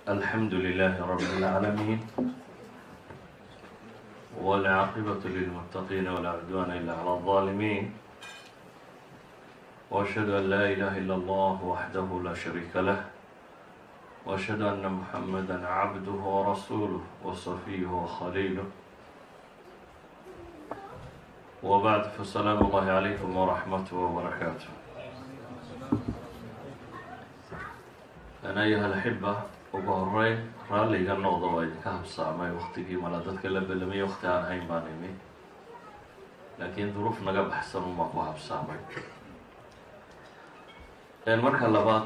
الحمد لله رب العالمين والعاقبة للمتقين ولا عدوان إلا على الظالمين وأشهد أن لا إله إلا الله وحده لا شريك له وأشهد أن محمدا عبده ورسوله وصفيه وخليله وبعد فالسلام الله عليكم ورحمته وبركاته أنا أيها الأحبة ugu horeyn raalliga noqda waa idinka habsaamay waktigii mala dadka la belamay wakti aan hayn baan imi laakiin duruuf naga baxsan unbaan ku habsaamay marka labaad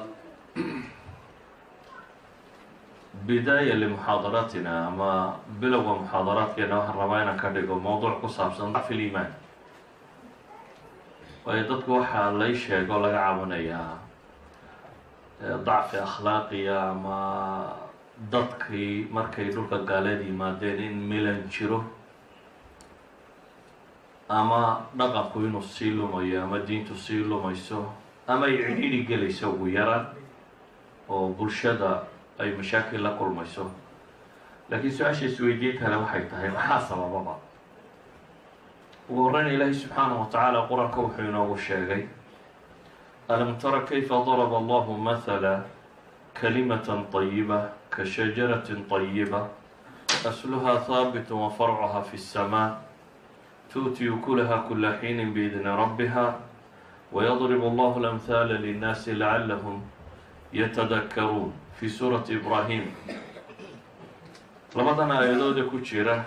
bidaaya limuxaadaratina ama bilowga muxaadaraadkeena waxaan rabaa inaan ka dhigo mowduuc ku saabsan dacfi liimaan waayo dadku waxaa lay sheego laga cabanayaa dacfi akhlaaqiya ama dadkii markay dhulka gaaleed yimaadeen in milan jiro ama dhaqanku inuu sii lumayo ama diintu sii lumayso ama ay cidhiidhi gelayso ugu yaraan oo bulshada ay mashaakil la kulmayso laakiin su-aasha isweydiin kale waxay tahay maxaa sabababa ugu horeyna ilaahay subxaanahu wa tacaala qur-aanka wuxuu inoogu sheegay alam tara kayfa daraba allahu mahala kalimatan طayiba kashajaratin طayiba asluha haabit wafarcuha fi الsmaa tu'ti ukulaha kula xiinin biidni rabbiha wayadrib allahu lamhaala linnaasi lacalahum yatadakaruun fi suurati ibrahim labadan aayadooda ku jira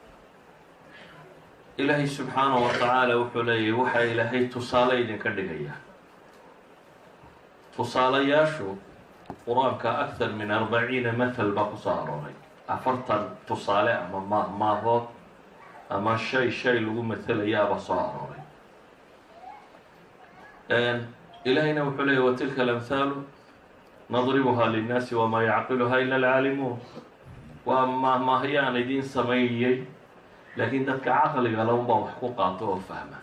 ilaahay subxaanahu wa tacaala wuxuu leeyahy waxaa ilaahay tusaale idinka dhigaya tusaalayaashu qur-aanka akthar min arbaciina mathal baa kusoo arooray afartan tusaale ama maahmaahood ama shay shay lagu mathalayaabaa soo arooray ilaahayna wuxuu leeyahy wa tilka alamhaalu nadribuha linnaasi wamaa yacqiluha ila alcaalimuun waa maahmaahyaan idiin sameeyey laakiin dadka caqliga launbaa wax ku qaato oo fahma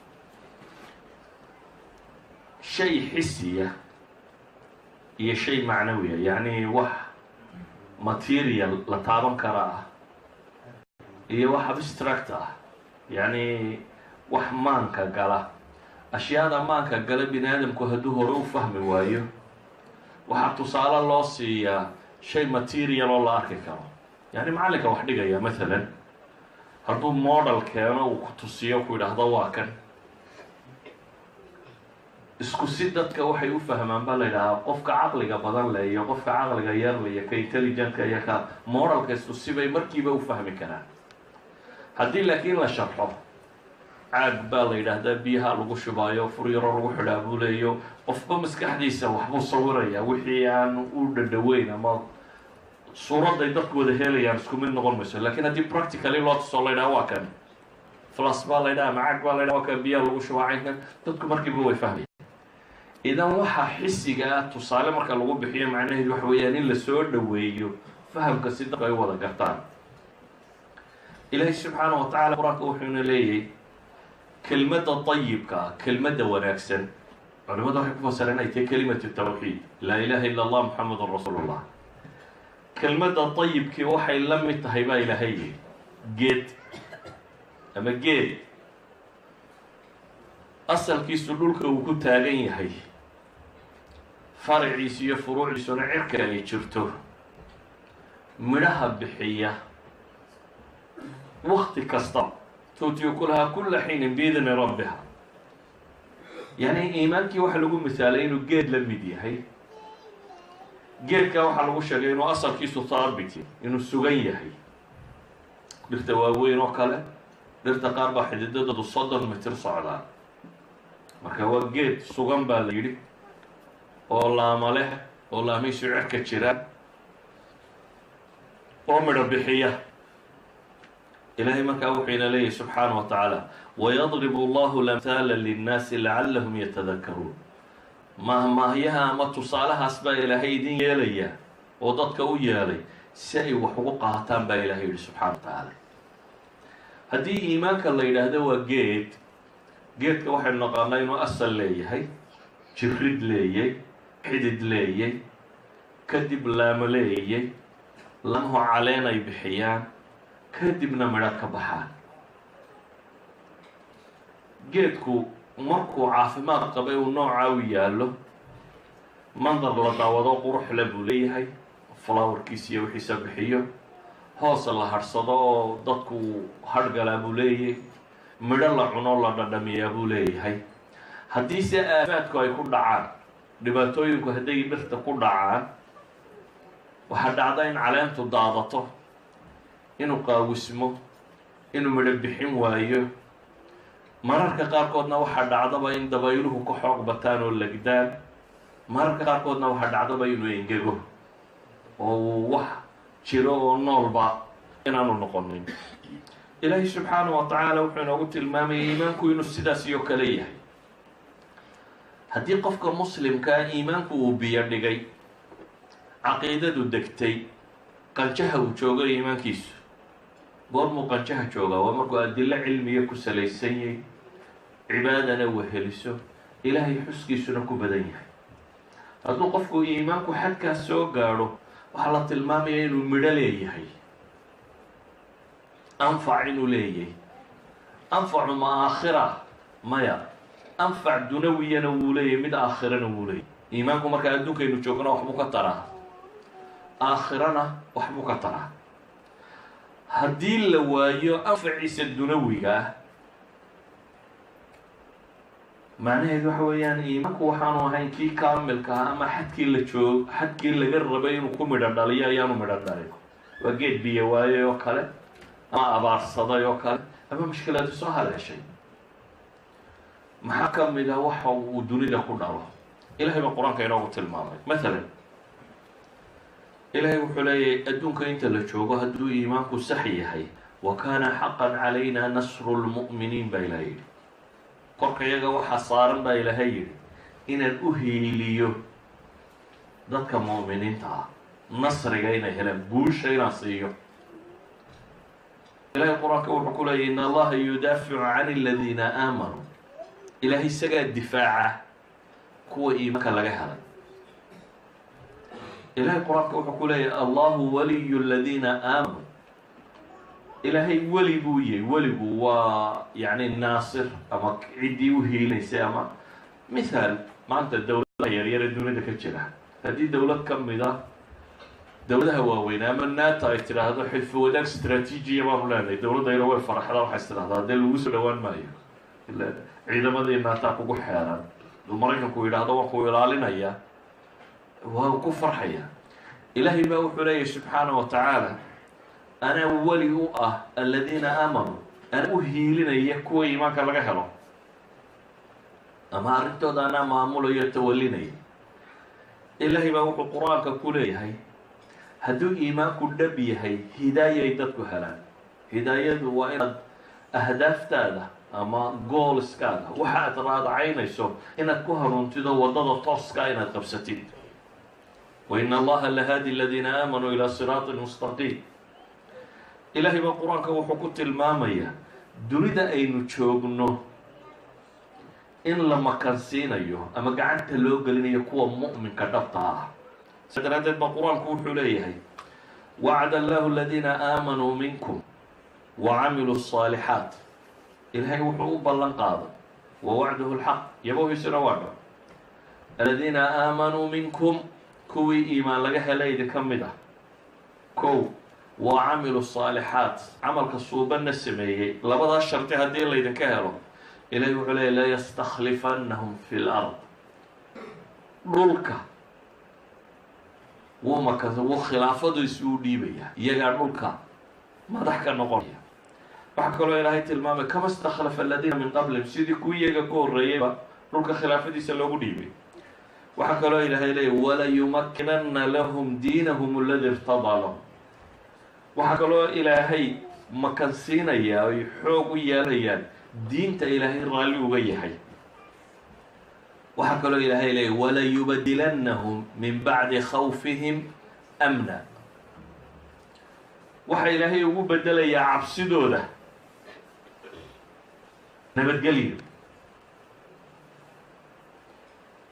shay xisiya iyo shay macnawiya yacni wax material la taaban kara ah iyo wax abstract ah yacni wax maanka gala ashyaada maanka gala bini aadamku hadduu hore u fahmi waayo waxaa tusaale loo siiyaa shay material oo la arki karo yacni macallinka wax dhigaya mathalan hadduu model keeno uu ku tusiyo ku yidhaahdo waa kan isku si dadka waxay u fahmaan baa la yidhahaa qofka caqliga badan le iyo qofka caqliga yar le iyo ka intelligentka iyo ka moralka isku sibay markiiba u fahmi karaan haddii laakiin la sharxo caag baa la yidhaahdaa biyaha lagu shubaayo furyaro lagu xidhaa buu leeyo qofba maskaxdiisa waxbuu sawiraya wixii aan u dhadhaweyn ama suuradday dadku wada helayaan isku mid noqon mayso lakiin haddii practically loo tusoo la ydhaha waa kan flas baa la ydhaha macag baa la ydhaha waa kan biyaha lagu shubaa caynkan dadku markiiba way fahmaya idan waxaa xisiga ah tusaale marka lagu bixiyo macnaheedu waxa weeyaan in la soo dhoweeyo fahamka si dadku ay u wada gartaan ilaahay subxaana wa tacala qur-aanka wuxuuna leeyahy kelmadda dayibka ah kelmadda wanaagsan culimadu waxay ku fasireen ay tahay kelimatu tawxiid laa ilaha illa allah muxamedun rasuulu llah kelmadda dayibkii waxay la mid tahay baa ilaahay yihi geed ama geed asalkiisu dhulka uu ku taagan yahay faraciisu iyo furuucdiisuna cirka ay jirto midhaha bixiya wakti kasta tuutiyu kulahaa kulla xiinin biidni rabbiha yacni iimaankii waxaa lagu misaalay inuu geed la mid yahay geedka waxaa lagu sheegay inuu asalkiisu haabit inuu sugan yahay dhirta waaweyn oo kale dhirta qaar baa xididadoodu soddon mitir socdaan marka waa geed sugan baa la yidhi oo laama leh oo laamihiisu cerka jiraan oo midho bixiya ilaahay markaa wuxuu ina leeyahy subxaana wa tacaala wayadribu allahu lamhaala linnaasi lacallahum yatadakaruun maahmaahyaha ama tusaalahaas baa ilaahay idin yeelaya oo dadka u yeelay si ay wax ugu qaataan baa ilaahay yihi subxana wa tacaala haddii iimaanka la yidhaahdo waa geed geedka waxaynu naqaanaa inuu asal leeyahay jirid leeyay xidid leeyay kadib laamo leeyay lamaho caleen ay bixiyaan kadibna midho ka baxaan geedku markuu caafimaad qabay uu noocaa u yaallo mandar la daawado quruxle buu leeyahay flowerkiisa iyo wixiisa bixiyo hoos la hadhsado oo dadku hadhgalaa buu leeyahay midho la cuno la dhadhamiyaa buu leeyahay haddiise aafaadku ay ku dhacaan dhibaatooyinku hadday dhirta ku dhacaan waxaa dhacda in caleentu daadato inuu qaawismo inuu midho bixin waayo mararka qaarkoodna waxaa dhacdaba in dabayluhu ka xoog bataan oo legdaan mararka qaarkoodna waxaa dhacdaba inuu engego oo uu wax jiro oo noolba inaanu noqonin ilaahay subxaanahu wa tacaala wuxuu inoogu tilmaamayay iimaanku inuu sidaas iyo kale yahay haddii qofka muslimkaa iimaanku uu biyo dhigay caqiidadu degtay qanjaha uu joogo iimaankiisu goormuu qanjaha joogaa waa markuu adilo cilmiya ku salaysan yahy cibaadana weheliso ilaahay xuskiisuna ku badan yahay hadduu qofku iimaanku xadkaas soo gaadho waxaa la tilmaamaya inuu midho leeyahay anfac inuu leeyahay anfacu ma aakhira maya anfac dunawiyana wuu leeyahay mid aakhirana wuu leeyahy iimaanku markaa adduunkaynu joogna waxbuu ka taraa aakhirana waxbuu ka taraa haddii la waayo anfaciisa dunawiga ah macnaheedu waxa weeyaan iimaanku waxaanu ahayn kii kaamilka ah ama xadkii la joog xadkii laga rabay inuu ku midho dhaliyo ayaanu midho dhalin waa geed biyo waayay oo kale ama abaarsaday oo kale ama mushkilaadu soo haleeshay maxaa ka mid ah waxa uu dunida ku dhalo ilahay baa qur-aanka inoogu tilmaamay mathalan ilaahay wuxuu leeyahay adduunka inta la joogo hadduu iimaanku sax yahay wa kaana xaqan calayna nasru lmu'miniin baa ilahay yidhi korka iyaga waxaa saaran baa ilaahay yidhi inaan u hiiliyo dadka mu'miniinta ah nasriga inay helaan guusha inaan siiyo ilahay qur-aanka wuxuu ku leeyahy in allaha yudaaficu can aladiina aamanuu ilaahay isagaa difaaca kuwa iimaanka laga helay ilahay qur-aanka wuxuu ku leeyahay allahu waliyu aladiina aamanuu ilaahay weli buu yahay weligu waa yacni naasir ama ciddii u hiilaysay ama mithaal maanta dowladaha yaryare dunida ka jira haddii dowlad ka mid a dowladaha waaweyn ama nato ay tidhaahdo xilfi wadaag straatiijiya baanu leenahay dowladdayna way faraxdaa waxay is tidhahdaa haddee lagu soo dhawaan maayo ila ciidamadii naataa kugu xeeran duu maraykanku yidhaahdo waan ku ilaalinaya waa ku farxaya ilaahay baa wuxuu leeyahy subxaana wa tacaala anaa weli u ah aladiina aamanuu anaa u hiilinaya kuwa iimaanka laga helo ama arrintooda anaa maamulayo tawalinaya ilaahay baa wuxuu qur-aanka ku leeyahay hadduu iimaanku dhab yahay hidaayay dadku helaan hidaayadu waa inaad ahdaaftaada ama gooliskaada waxa aad raadacaynayso inaad ku hanuuntido waddada tooska inaad qabsatid wa in allaha lahaadi aladiina aamanuu ilaa siraatin mustaqiim ilaahay baa qur-aanka wuxuu ku tilmaamayaa dunida aynu joogno in la makansiinayo ama gacanta loo gelinayo kuwa mu'minka dhabta ah sa daraaddeed baa qur-aanku wuxuu leeyahay wacda allahu aladiina aamanuu minkum wa camiluu الصaalixaat ilaahay wuxuu u ballan qaaday wa wacduhu lxaq yabohiisuna waa dho aladiina aamanuu minkum kuwii iimaan laga helay idinka mid ah kow wa camilu الصaalixaat camalka suubanna sameeyey labadaa sharti haddii laydinka helo ilahay wuxuu leeyay layastakhlifannahum fi lard dhulka wuu maka wuu khilaafadiisu u dhiibaya iyagaa dhulka madax ka noqonaya waxaa kaloo ilaahay tilmaamay kama stakhlafa aladiina min qablihim sidii kuwii iyaga ku horreeyayba dhulka khilaafadiisa loogu dhiibay waxaa kaloo ilaahay leeyay walayumakinanna lahum diinahum aladi irtadaa lahum waxaa kaloo ilaahay makansiinaya ay xoog u yeelayaan diinta ilaahay raalli uga yahay waxaa kaloo ilaahay leeyay walayubadilannahum min bacdi khawfihim amna waxaa ilaahay ugu bedelayaa cabsidooda nabadgelyo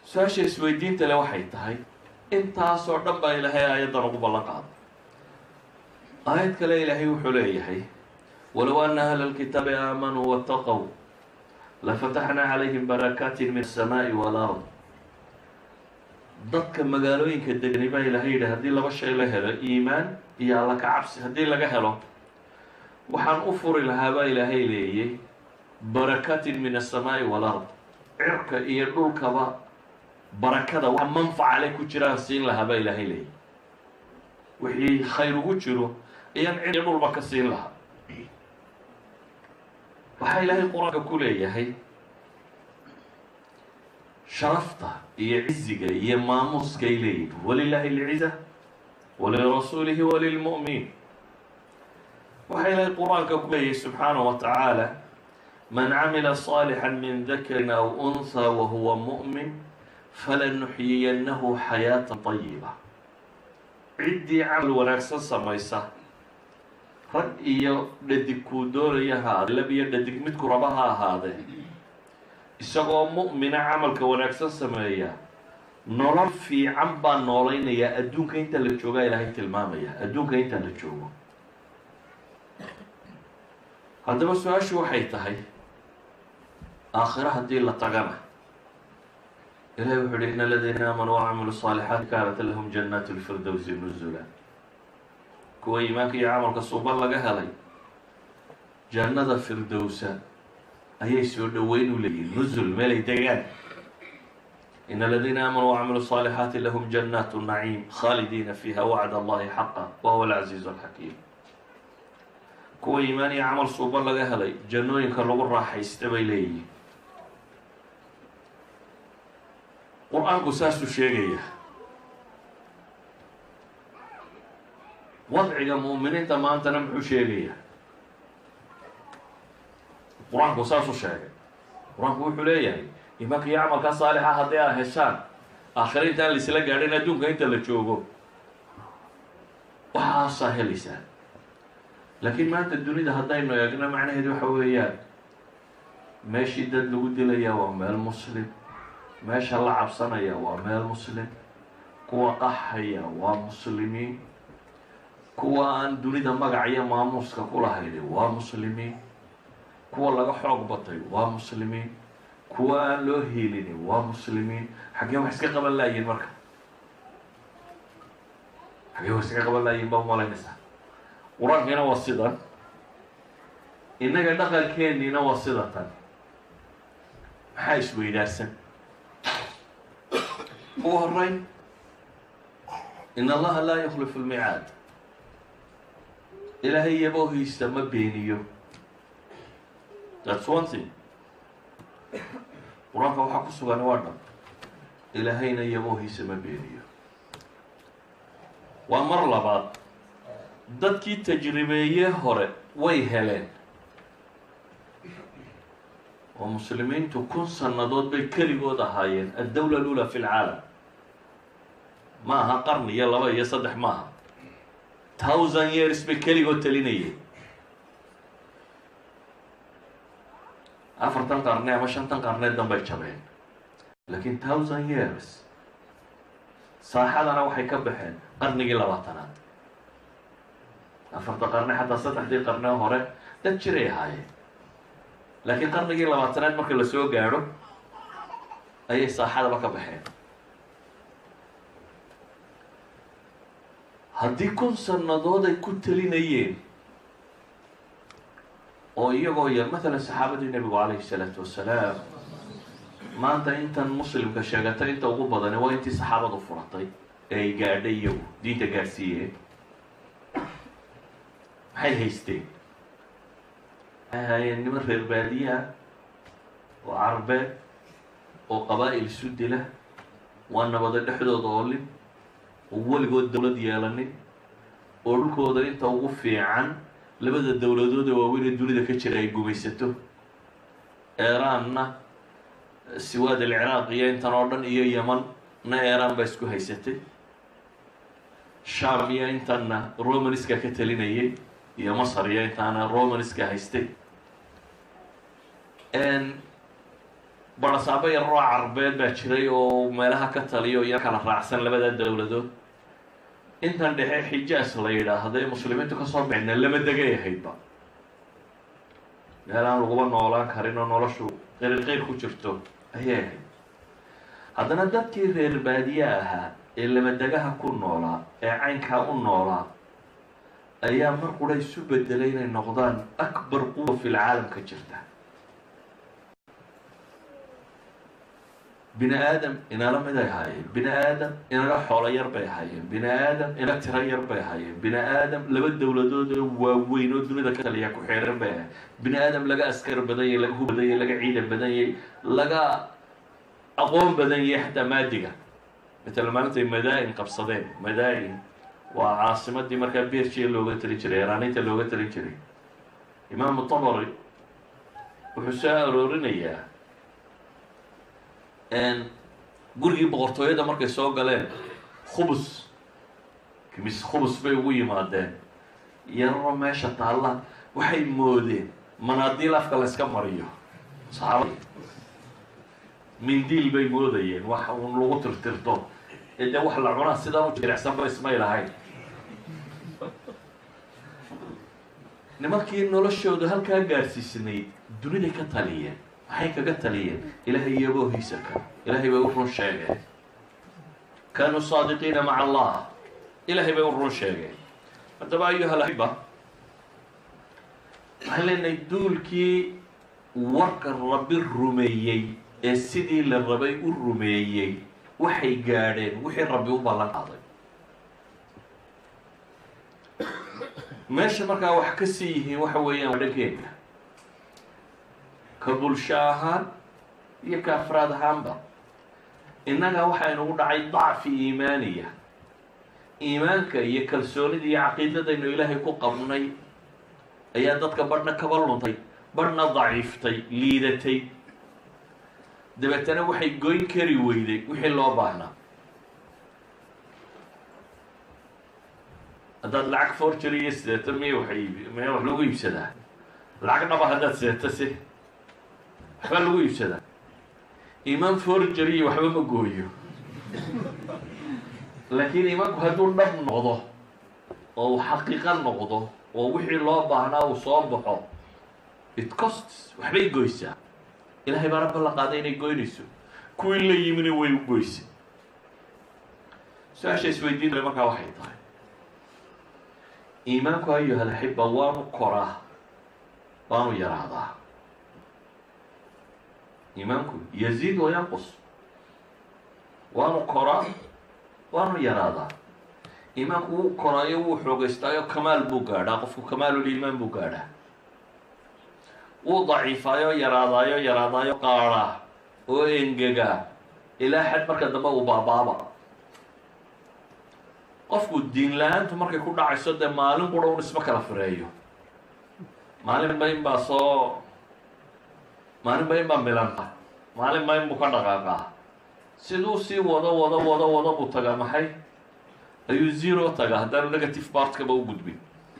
su-aasha isweydiinta le waxay tahay intaasoo dhan baa ilaahay aayaddan ugu ballan qaaday aayad kale ilaahay wuxuu leeyahay walow ana ahla lkitaabi aamanuu waataqow lafataxnaa calayhim barakaatin min asamaa'i walard dadka magaalooyinka degani baa ilaahay yidhi haddii laba shay la helo iimaan iyo alla ka cabsi haddii laga helo waxaan u furi lahaa baa ilaahay leeyay barakaatin min asamaa'i walard cirka iyo dhulkaba barakada wax manfaca le ku jiraan siin lahaa baa ilaahay leeyay wixii khayr ugu jiro ayaan cid iyo dhulba ka siin lahaa waxaa ilaahay qur-aanka ku leeyahay sharafta iyo ciziga iyo maamuuskay leeyihin walilaahi alciza walirasuulihi walilmu'miniin waxaa ilaahay qur-aanka ku leeyahay subxaanahu wa tacaala man camila صaalixا min dakarin aw unhaa wahuwa mu'min falanuxyiyannahu xayaata طayiba ciddii camal wanaagsan samaysa rag iyo dhadig kuu doonaya haade lab iyo dhadig midku raba ha ahaadee isagoo mu'mina camalka wanaagsan sameeya nolol fiican baa noolaynayaa adduunka inta la joogaa ilaahay tilmaamaya adduunka inta la joogo haddaba su-aashu waxay tahay aakhiro haddii la tagana ilahi wuxuu uhi in aladiina aamanuu wacamilu صaalixaati kaanat lahum jannaat lfirdowsi nuzula kuwa iimaanka iyo camalka suuban laga helay jannada firdowsa ayay soo dhoweyn u leeyihin nuzul meelay degaan in aladiina aamanuu wacamilu صaalixaati lahum jannaat naciim khaalidiina fiiha wacd allahi xaqa wahuwa alcaziizu alxakiim kuwa iimaan iyo camal suuban laga helay jannooyinka lagu raaxaysta bay leeyihiin qur-aanku saasuu sheegaya wadciga mu'miniinta maantana muxuu sheegaya qur-aanku saasuu sheegay qur-aanku wuxuu leeyahay imaanka iyo camalkaa saalixa haddii aad heshaan aakhira intaan laisla gaadhin adduunka inta la joogo waxaasaa helaysaa laakiin maanta dunida haddaynu eegno macnaheedu waxa weeyaan meeshii dad lagu dilaya waa meel muslim meesha la cabsanaya waa meel muslim kuwa qaxaya waa muslimiin kuwa aan dunida magac iyo maamuuska ku lahayni waa muslimiin kuwa laga xoog batay waa muslimiin kuwa aan loo helini waa muslimiin xaggee wax iska qaban laayiin marka xaggee wax iska qaban laayiin baa umalaynaysaa qur-aankiina waa sidan innaga dhaqankeeniina waa sida tan maxaa isweydaarsan ugu horeyn in allaha laa yukhlifu lmicaad ilaahay yaboohiisa ma beeniyo that's one thing qur-aanka waxaa ku sugan waa dhan ilaahayna yaboohiisa ma beeniyo waa mar labaad dadkii tajribeeye hore way heleen oo muslimiintu kun sannadood bay keligood ahaayeen addawla alula fi lcaalam ma aha qarni iyo laba iyo saddex maaha thousand years bay keligood talinayeen afartan qarne ama shantan qarneed danbay jabeen laakiin thousand years saaxadana waxay ka baxeen qarnigii labaatanaad afarta qarne xataa saddexdii qarne hore dad jiray ahaayeen laakiin qarnigii labaatanaad marka la soo gaadho ayay saaxadaba ka baxeen haddii kun sannadood ay ku talinayeen oo iyagoo yar matalan saxaabadii nebigu calayhi salaatu wasalaam maanta intan muslimka sheegatay inta ugu badani waa intii saxaabadu furatay ee ay gaadhay iyagu diinta gaadhsiiyeen maxay haysteen waxay ahaayeen niman reer baadiya oo carbeed oo qabaa-il isu dila waa nabada dhexdooda oolin oo weligood dowlad yeelanin oo dhulkooda inta ugu fiican labada dowladood ee waaweyn ee dunida ka jira ay gumaysato eeraanna siwaad alciraaq iyo intan oo dhan iyo yeman na eeraan baa isku haysatay sham iyo intanna romanska ka talinayay iyo masar iyo intaana romanska haystay barasaabo yaroo carbeed baa jiray oo meelaha ka taliyo iyo kala raacsan labada dowladood intan dhexe xijaas la yidhaahday muslimiintu kasoo bixina lama degay ahaydba meel aan laguba noolaan karin oo noloshu qeyr ku jirto ayay ahayd haddana dadkii reer baadiye ahaa ee lamadegaha ku noolaa ee caynkaa u noolaa ayaa mar qura isu bedelay inay noqdaan akbar quwa fil caalamka jirta bini aadam inala mid ay ahaayeen bini aadam inala xoolo yar bay ahaayeen bini aadam inala tiro yar bay ahaayeen bini aadam laba dowladood oo waaweyn oo dunida ka taliya ku xeeran bay ahayen bini aadam laga askar badan yahy laga hu badan yahy laga ciidan badan yahy laga aqoon badan yahay xataa maadiga matala maalintay madaa-in qabsadeen madaa-in waa caasimadii markaa bersia looga talin jiray eraaniinta looga talin jiray imaamu tabari wuxuu soo aroorinayaa gurigii boqortooyada markay soo galeen khubus kimis khubus bay ugu yimaadeen yararo meesha taalla waxay moodeen manaadiil afka la yska mariyo saxaabada mindiil bay moodayeen wax un lagu tirtirto ee dee wax la cunaa sidaan u jirecsanba ismay lahayn nimankii noloshoodu halkaa gaarsiisnayd duniday ka taliyeen maxay kaga taliyeen ilaahay iyagoo hiisaka ilaahay bay u run sheegeen kaanuu saadiqiina maca allah ilaahay bay u run sheegeen haddaba ayuha laxiba waxaan leenahay duulkii warka rabbi rumeeyey ee sidii la rabay u rumeeyey waxay gaadheen wixii rabbi u ballan qaaday meesha markaa wax ka sii yihiin waxa weeyaan waa dhankeenka ka bulsho ahaan iyo ka afraad ahaanba innaga waxaynugu dhacay dacfi iimaaniya iimaanka iyo kalsoonida iyo caqiidadaynu ilaahay ku qabnay ayaa dadka badhna kaba luntay badhna daciiftay liidatay dabeetana waxay goyn kari weyday wixii loo baahnaa haddaad lacag forgery iyo sideeto miya waay miya wax lagu iibsadaa lacag dhaba haddaad sideeto si waxbaa lagu iibsadaa imaan forgery iyo waxba ma gooyo laakiin imaanku hadduu dhab noqdo oo uu xaqiiqa noqdo oo wixii loo baahnaa uu soo baxo it costs waxbay goysaa ilaahay baana ballan qaaday inay goynayso kuwii la yimina way u goysay su-aasha isweydiin markaa waxay tahay iimaanku ayuha laxiba waanu koraa waanu yaraadaa iimaanku yaziid wa yanqus waanu koraa waanu yaraadaa iimaanku wuu koraayo wuu xoogeystaayo kamaal buu gaadhaa qofku kamaaluliimaan buu gaadhaa wuu daciifaayo yaraadaayo yaraadaayo qaadhaa oo engegaa ilaa xad marka dambe uu baabaaba qofku diin la-aantu markay ku dhacayso dee maalin qura un isma kala fireeyo maalinba in baa soo maalinba in baa milanta maalinba in buu ka dhaqaaqaa siduu sii wado wado wado wado buu tagaa maxay ayuu zero tagaa haddaanu negative bartkaba u gudbin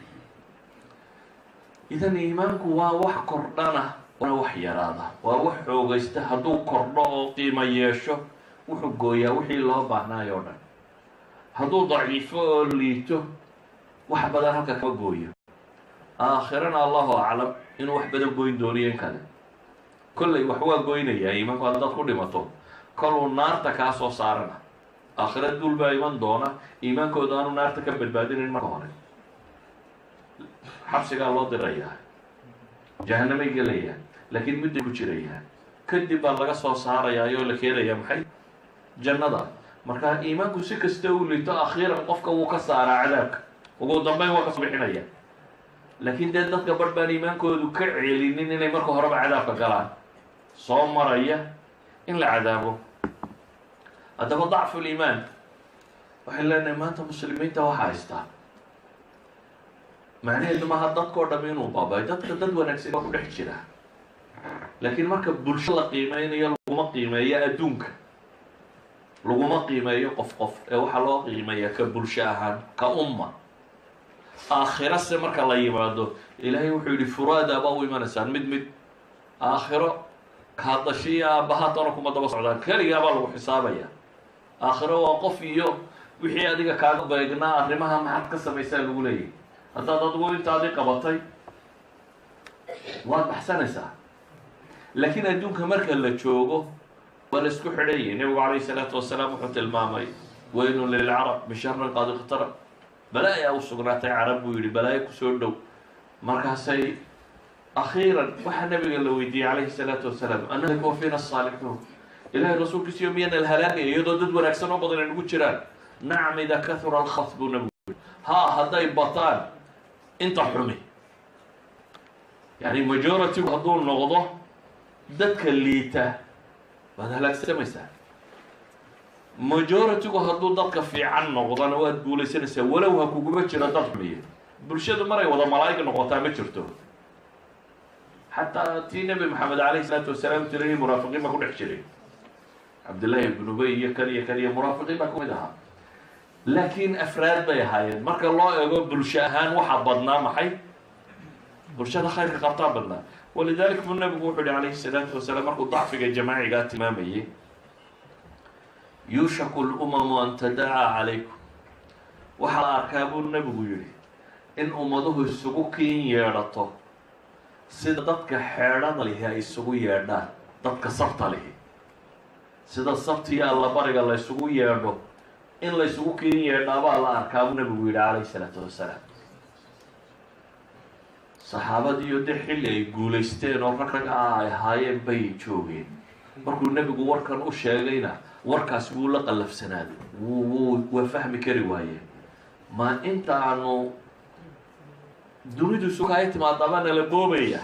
idan iimaanku waa wax kordhana waana wax yaraada waa wax xoogaysta hadduu kordho oo qiimo yeesho wuxuu gooyaa wixii loo baahnaayo o dhan hadduu daciifo oo liito wax badan halka kama gooyo aakhirana allahu aclam inuu wax badan goyn dooniyo in kale kollay wax waa goynayaa iimaanku haddaad ku dhimato koluu naarta kaa soo saarana aakhira duul baa iman doona iimaankooda aanu naarta ka badbaadinin marka hore xabsigaa loo dirayaa jahanamay gelayaa laakiin mudday ku jirayaa kadib baa laga soo saarayaa oo la keenayaa maxay jannada markaa iimaanku si kasta u lito akhiiran qofka wuu ka saaraa cadaabka ugu dambeyn waa kasoo bixinaya laakiin dee dadka barh baan iimaankoodu ka celinin inay marka horeba cadaabka galaan soo maraya in la cadaabo haddaba dacfu liimaan waxay leenahay maanta muslimiinta waxaa haystaa macnaheedu maaha dadkao dham inuu baabay dadka dad wanaagsan baa ku dhex jira laakiin marka bulsho la qiimeynayo laguma qiimeeyo adduunka laguma qiimeeyo qof qof ee waxaa loo qiimeeyaa ka bulsho ahaan ka umma aakhiro se marka la yimaado ilaahay wuxuu yihi furaada baa u imanaysaan mid mid aakhiro kaadashiya aabbahaatana kuma daba socdaan keligaabaa lagu xisaabaya aakhiro waa qof iyo wixii adiga kaaga beegnaa arrimaha maxaad ka samaysaa lagu leeyahy haddaad adigu intaadii qabatay waad baxsanaysaa laakiin adduunka marka la joogo waa la isku xidhanyay nebigu calayhi salaatu wasalaam wuxuu tilmaamay weynun lilcarab bisharin qad iqtarab balaayaa u sugnaatay carab buu yidhi balaayo kusoo dhow markaasay akhiiran waxaa nabiga la weydiiyey calayhi salaatu wasalaam anaka wa fiina asaalixuun ilahay rasuulkiisiyo miyana la halaagaya iyadoo dad wanaagsan oo badan ay nagu jiraan nacam ida kahura alkhas buu nabigu yidhi haa hadday bataan inta xumi yani majority hadduu noqdo dadka liita waad halaagsamaysaa majority-gu hadduu dadka fiican noqdona waad guulaysanaysaa walow ha kuguma jiro dad xumiya bulshadu maray wada malaa'ig noqotaa ma jirto xataa tii nebi maxamed calayhi salaatu wasalaam tirayay munaafiqiin baa ku dhex jiray cabdillahi ibn ubey iyo kan iyo kan iyo munaafiqiin baa kumid ahaa laakiin afraad bay ahaayeen marka loo eego bulsho ahaan waxaa badnaa maxay bulshada khayrka qabtaa badnaa walidalik buu nabigu wuxuu yihi calayhi salaatu wasalaam markuu dacfiga jamaacigaa tilmaamayay yuushaku lumamu an tadacaa calaykum waxaa la arkaa buu nabigu yihi in ummaduhu isugu kiin yeedhato sida dadka xeedhada lihi ay isugu yeedhaan dadka sabta lihi sida sabtiyo allabariga la ysugu yeedho in la ysugu kiin yeedhaabaa la arkaa buu nabigu yihi calayhi salaatu wasalaam saxaabadiiyo de xilli ay guulaysteen oo rag rag ah ay ahaayeen bay joogeen markuu nebigu warkan u sheegayna warkaas wuu la qallafsanaaday wuu wuu waa fahmi kari waaye ma inta aanu dunidu sukaay timaadaba nala boobaya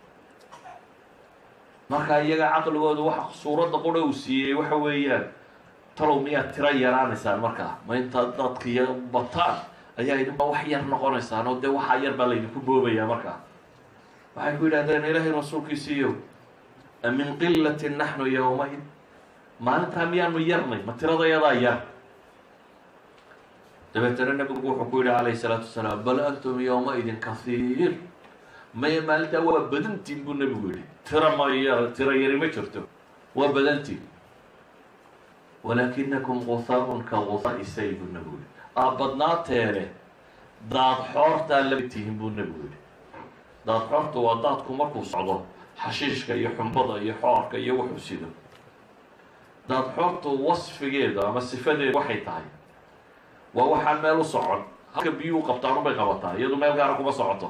marka iyaga caqligooda waxa suuradda qura uu siiyey waxa weeyaan talow miyaad tiro yaraanaysaan markaa ma intaad dadkiya bataan ayaa idinba wax yar noqonaysaan oo dee waxaa yar baa laydinku boobayaa markaa waxay ku yidhahdeen ilaahay rasuulkiisiiyo min qilatin naxnu yowmaid maalintaa miyaanu yarnay ma tiradayadaa yar dabeetana nabigu wuxuu ku yidhi calayhi salaatu wasalaam bal antum yowmaidin kahiir maya maalintaa waa badantiin buu nabigu yidhi tira ma yar tiro yari ma jirto waa badantiin walaakinakum guhaarun ka guhaai say buu nabigu yihi aa badnaateene daad xoortaa lama tihin buu nabigu yihi daad xoorta waa daadku markuu socdo xashiishka iyo xumbada iyo xoorka iyo wuxuu sido daad xoortu wasfigeeda ama sifadeedu waxay tahay waa waxaan meel u socon halka biyuhu qabtaan unbay qabataa iyadu meel gaara kuma socoto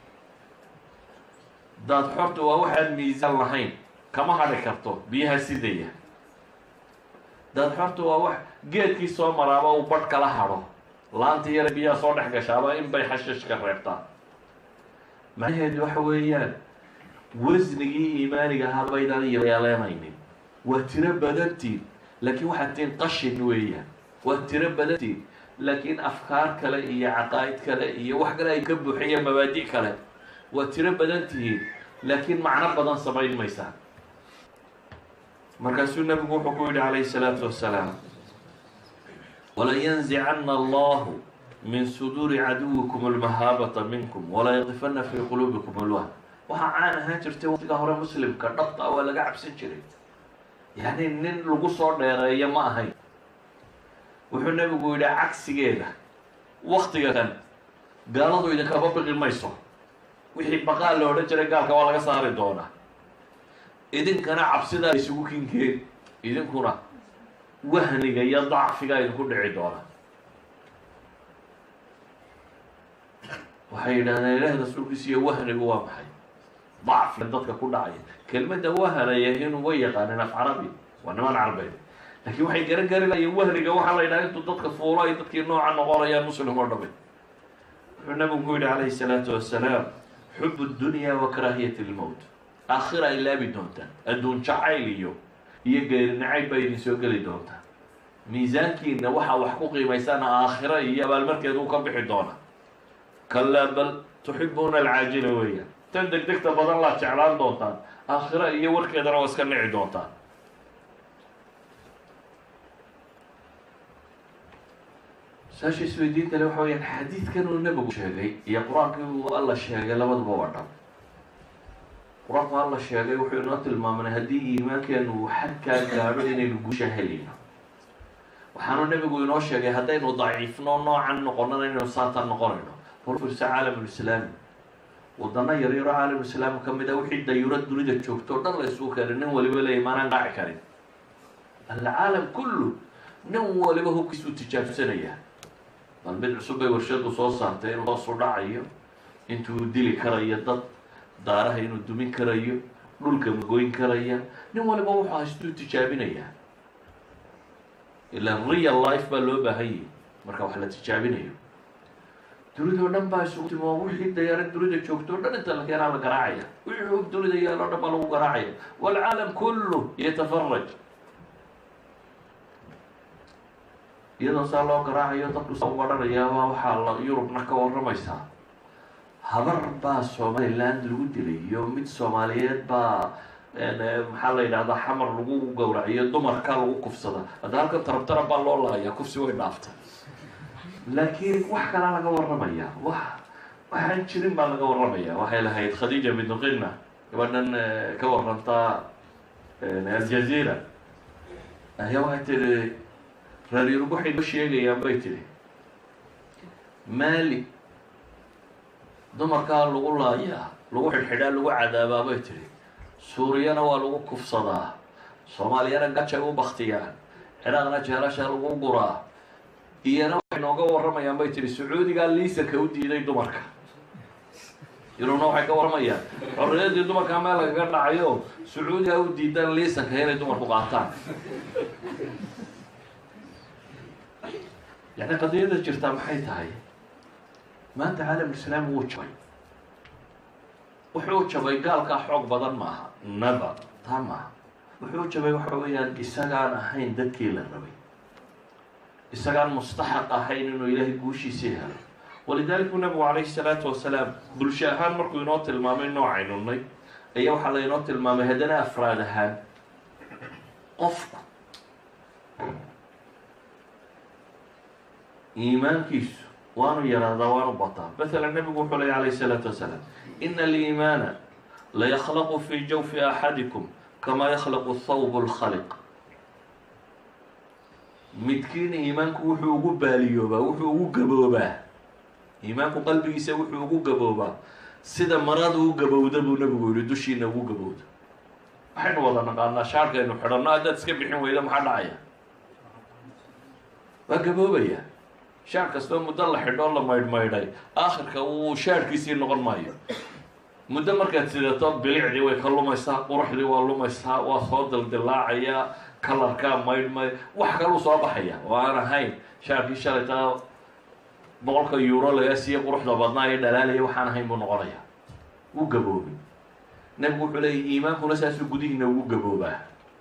daad xoortu waa waxaan miisaan lahayn kama hadhi karto biyaha sidaya daad xoortu waa wax geedkii soo maraaba uu badh kala hadho laantii yare biyaha soo dhex gashaaba in bay xashiishka reebtaa macnaheedu waxa weeyaan wasnigii iimaaniga ahaa baydaan yeeleenaynin waa tiro badantiin laakiin waxaad tihiin qashin weeyaan waa tiro badantiin laakiin afkaar kale iyo caqaa'id kale iyo wax kale ay ka buuxiyeen mabaadi' kale waa tiro badan tihiin laakiin macno badan samayn maysaan markaasuu nabigu wuxuu ku yidhi calayhi salaatu wasalaam walayanzicana allahu min suduuri caduwikum almahaabata minkum walayaqifana fii quluubikum alwahn waxaa caan ahaan jirtay waqtiga hore muslimka dhabta waa laga cabsan jiray yacni nin lagu soo dheereeyo ma ahayn wuxuu nabigu yidhi cagsigeeda waktiga kan gaaladu idinkaba biqi mayso wixii baqaal la odhan jiray gaalka waa laga saari doonaa idinkana cabsidaa isugu kinkeen idinkuna wahniga iyo dacfigaa idinku dhici doona waxay yidhahdeen ilaahi rasuulkiisa iyo wahnigu waa maxay dacfiga dadka ku dhacaya kelmadda wahanaya inuu way yaqaaneen af carabi waa niman carbeed laakiin waxay garan gari lahayen wahniga waxaa la yidhaha intuu dadka fuulo ay dadkii nooca noqonayaan muslim oo dhamay wuxuu nabigu ku yidhi calayhi salaatu wasalaam xub dunya wa karaahiyat lmowt aakhira ay laabi doontaan adduun jacayl iyo iyo geeri nacayb baa idin soo geli doontaa miisaankiina waxaa wax ku qiimaysaan aakhira iyo abaalmarkeeda uu ka bixi doona kalaa bal tuxibuuna alcaajila weeyaan tan degdegta badan laad jeclaan doontaan aakhira iyo warkeedana waa iska nici doontaan saasha isweydiintale waxa weyaan xadiidkan uu nabigu sheegay iyo qur-aankii uu alla sheegay labaduba waa dhab qur-aanku alla sheegay wuxuu inoo tilmaamanay haddii iimaankeenu uu xadkaa gaadho inaynu guusha helayno waxaanu nebigu inoo sheegay haddaynu daciifno noocan noqonana inaynu saatan noqonayno horfirsa caalamulislaami wadano yaryaro caalamulislaami ka mid a wixii dayuro dunida joogto o dhan la isugu keenay nin waliba leeya maanaan qaaci karin alcaalam kullu nin waliba hubkiisuu tijaabsanaya bal mid cusub bay warshadu soo saartay inuu hoosu dhacayo intuu dili karayo dad daaraha inuu dumin karayo dhulka magoyn karaya nin waliba wuxuu haystuu tijaabinayaa ilaa real life baa loo baahan yahi marka wax la tijaabinayo dunida o dhan baa isugu timi oo wixii dayaarad dunida joogto o dhan inta la keenaa la garaacaya wixii hub dunida yaalo o dhan baa lagu garaacaya waalcaalam kullu yatafaraj iyadoo saa loo garaacayo dadku saa u odhanayaaba waxaa la yurubna ka warramaysaa habar baa somaliland lagu dilay iyo mid soomaaliyeed baa maxaa la yidhahdaa xamar lagu gowraciyo dumarka lagu kufsada hadda halkan tarabtara baa loo laaya kufsi way dhaaftay laakiin wax kalaa laga warramaya wax waxaan jirin baa laga warramaya waxay lahayd khadiija bintu qina gabadhan ka warantaa aljazeera ayaa waxay tihi reer yurub waxay noo sheegayaan bay tihi mali dumarkaa lagu laayaa lagu xidhxidhaa lagu cadaabaa bay tihi suuriyana waa lagu kufsadaa soomaaliyana gajay u baktiyaan ciraaqna jeelasha lagu guraa iyana waxay nooga warramayaan bay tihi sacuudigaa liisanka u diiday dumarka yurubna waxay ka warramayaan xorriyadii dumarkaa meel lagaga dhacayo sacuudigaa u diidaan liisanka inay dumarku qaataan yani qadiyada jirtaa maxay tahay maanta caalamulislaami wuu jabay wuxuu jabay gaalkaa xoog badan maaha never taa maaha wuxuu jabay waxa weeyaan isagaan ahayn dadkii la rabay isagaan mustaxaq ahayn inuu ilaahay guushiisii helo walidalik buu nabigu calayhi salaatu wasalaam bulsho ahaan markuu inoo tilmaamay noocaynunay ayaa waxaa la inoo tilmaamay haddana afraad ahaan qofku iimaankiisu waanu yaraadaa waanu bataa matala nabigu wuxuu ley alayh الsalaatu wasalaam ina aliimaana layakhlaqu fi jawfi axadikum kama yakhlaqu thawb اlkhaliq midkiin iimaanku wuxuu ugu baaliyoobaa wuxuu ugu gaboobaa iimaanku qalbigiisa wuxuu ugu gaboobaa sida marada u gabowda buu nabigu yihi dushiina ugu gabowda waxaynu wada naqaanaa shaarkaynu xidhanno haddaad iska bixin weyda maxaa dhacaya waa gaboobaya shaar kastoo muddo la xidhoo la maydhmaydhay aakhirka uu shaarkiisii noqon maayo muddo markaad sidato bilicdii way ka lumaysaa quruxdii waa lumaysaa waa soo dildilaacayaa kalarkaa maydhmay wax kaluu soo baxaya oo aan ahayn shaarkii shalaytaa boqolka euro lagaa siiye quruxda badnaa ee dhalaalaya waxaan ahayn buu noqonaya wuu gaboobay nabigu wuxuu leeyay iimaankuna saasuu gudihiina ugu gaboobaa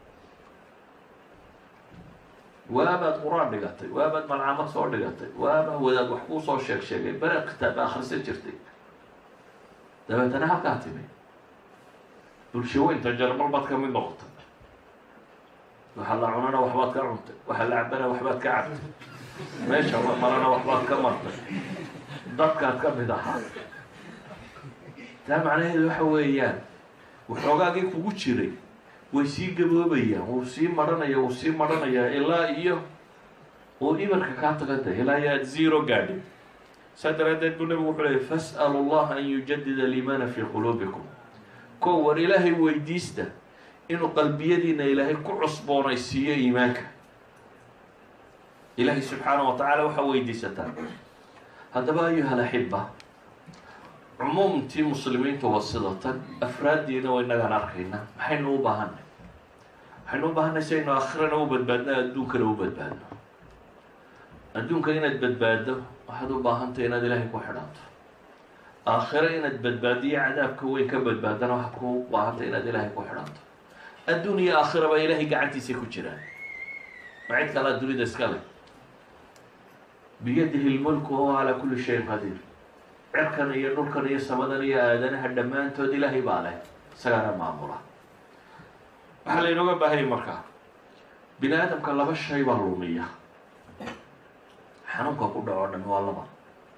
waabaad qur-aan dhigatay waabaad malcamad soo dhigatay waabaa wadaad wax kuu soo sheeg sheegay bere kitaab akhrisan jirtay dabeetana halkaa timi bulshaweynta jarmal baad ka mid noqotay waxaa la cunana waxbaad ka cuntay waxaa la cabana waxbaad ka cabtay meesha la marana waxbaad ka martay dadkaad ka mid ahaa taa macnaheedu waxa weeyaan waxoogaagii kugu jiray way sii gaboobayaan wuu sii maranaya wuu sii maranayaa ilaa iyo uu ibarka kaa tagada ilaa iyo aad zero gaadhin saa daraaddeed buu nabigu wuxuu leeyay fas'alu allaha an yujadida aliimaana fii quluubikum ko war ilaahay weydiista inuu qalbiyadiina ilaahay ku cusboonaysiiyo iimaanka ilaahay subxaana wa tacaala waxaa weydiisataa haddaba ayuha alaxiba cumuumtii muslimiintu waa sida tan afraaddiina wa inagaan arkayna maxaynu u baahanay waxaynu u baahanay si aynu aakhirana u badbaadno adduunkana u badbaadno adduunka inaad badbaaddo waxaad u baahantay inaad ilaahay ku xidhanto aakhiro inaad badbaadiyo cadaabka weyn ka badbaadana waxaad ku baahantay inaad ilaahay ku xidhanto adduun iyo aakhiraba ilaahay gacantiisa ku jiraan ma cid kalaa dunida iska leh biyadihi lmulku wahuwa calaa kulli shayin qadiir cirkan iyo dhulkan iyo samadan iyo aadanaha dhammaantood ilaahay baa leh isagaana maamula waxaa laynooga baahayay markaa bini aadamka laba shay baa lumiya xanuunka ku dhaco dhan waa laba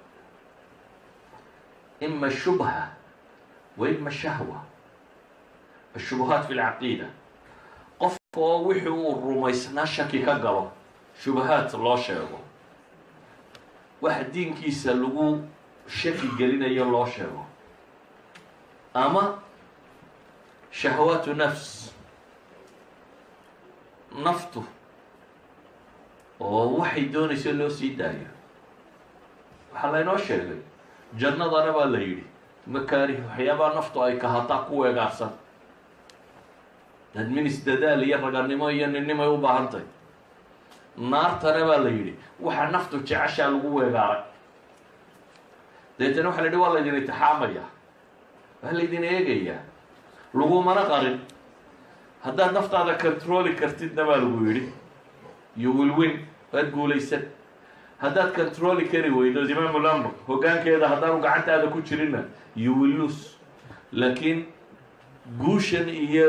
ima shubha wa ima shahwa ashubuhaat fi lcaqiida qofka oo wixii uu rumaysnaa shaki ka galo shubahaad loo sheego wax diinkiisa lagu shaki gelinayo loo sheego ama shahawaatu nafs naftu oo waxay doonayso loo sii daayo waxaa laynoo sheegay jannadana baa la yidhi makaarih waxyaabaha naftu ay kahataa ku weegaarsan dadminis dadaal iyo raganimo iyo ninnimay u baahantay naartana baa la yidhi waxaa naftu jeceshaa lagu weegaaray deetana waxa la yidhi waa laydin itixaamaya waa laydin eegayaa lagumana qarin haddaad naftaada controli kartidna baa lagu yidhi you will win waad guulaysan haddaad controli kari weydo imaamul amr hoggaankeeda haddaanu gacantaada ku jirinna you will lose laakiin guushan iyo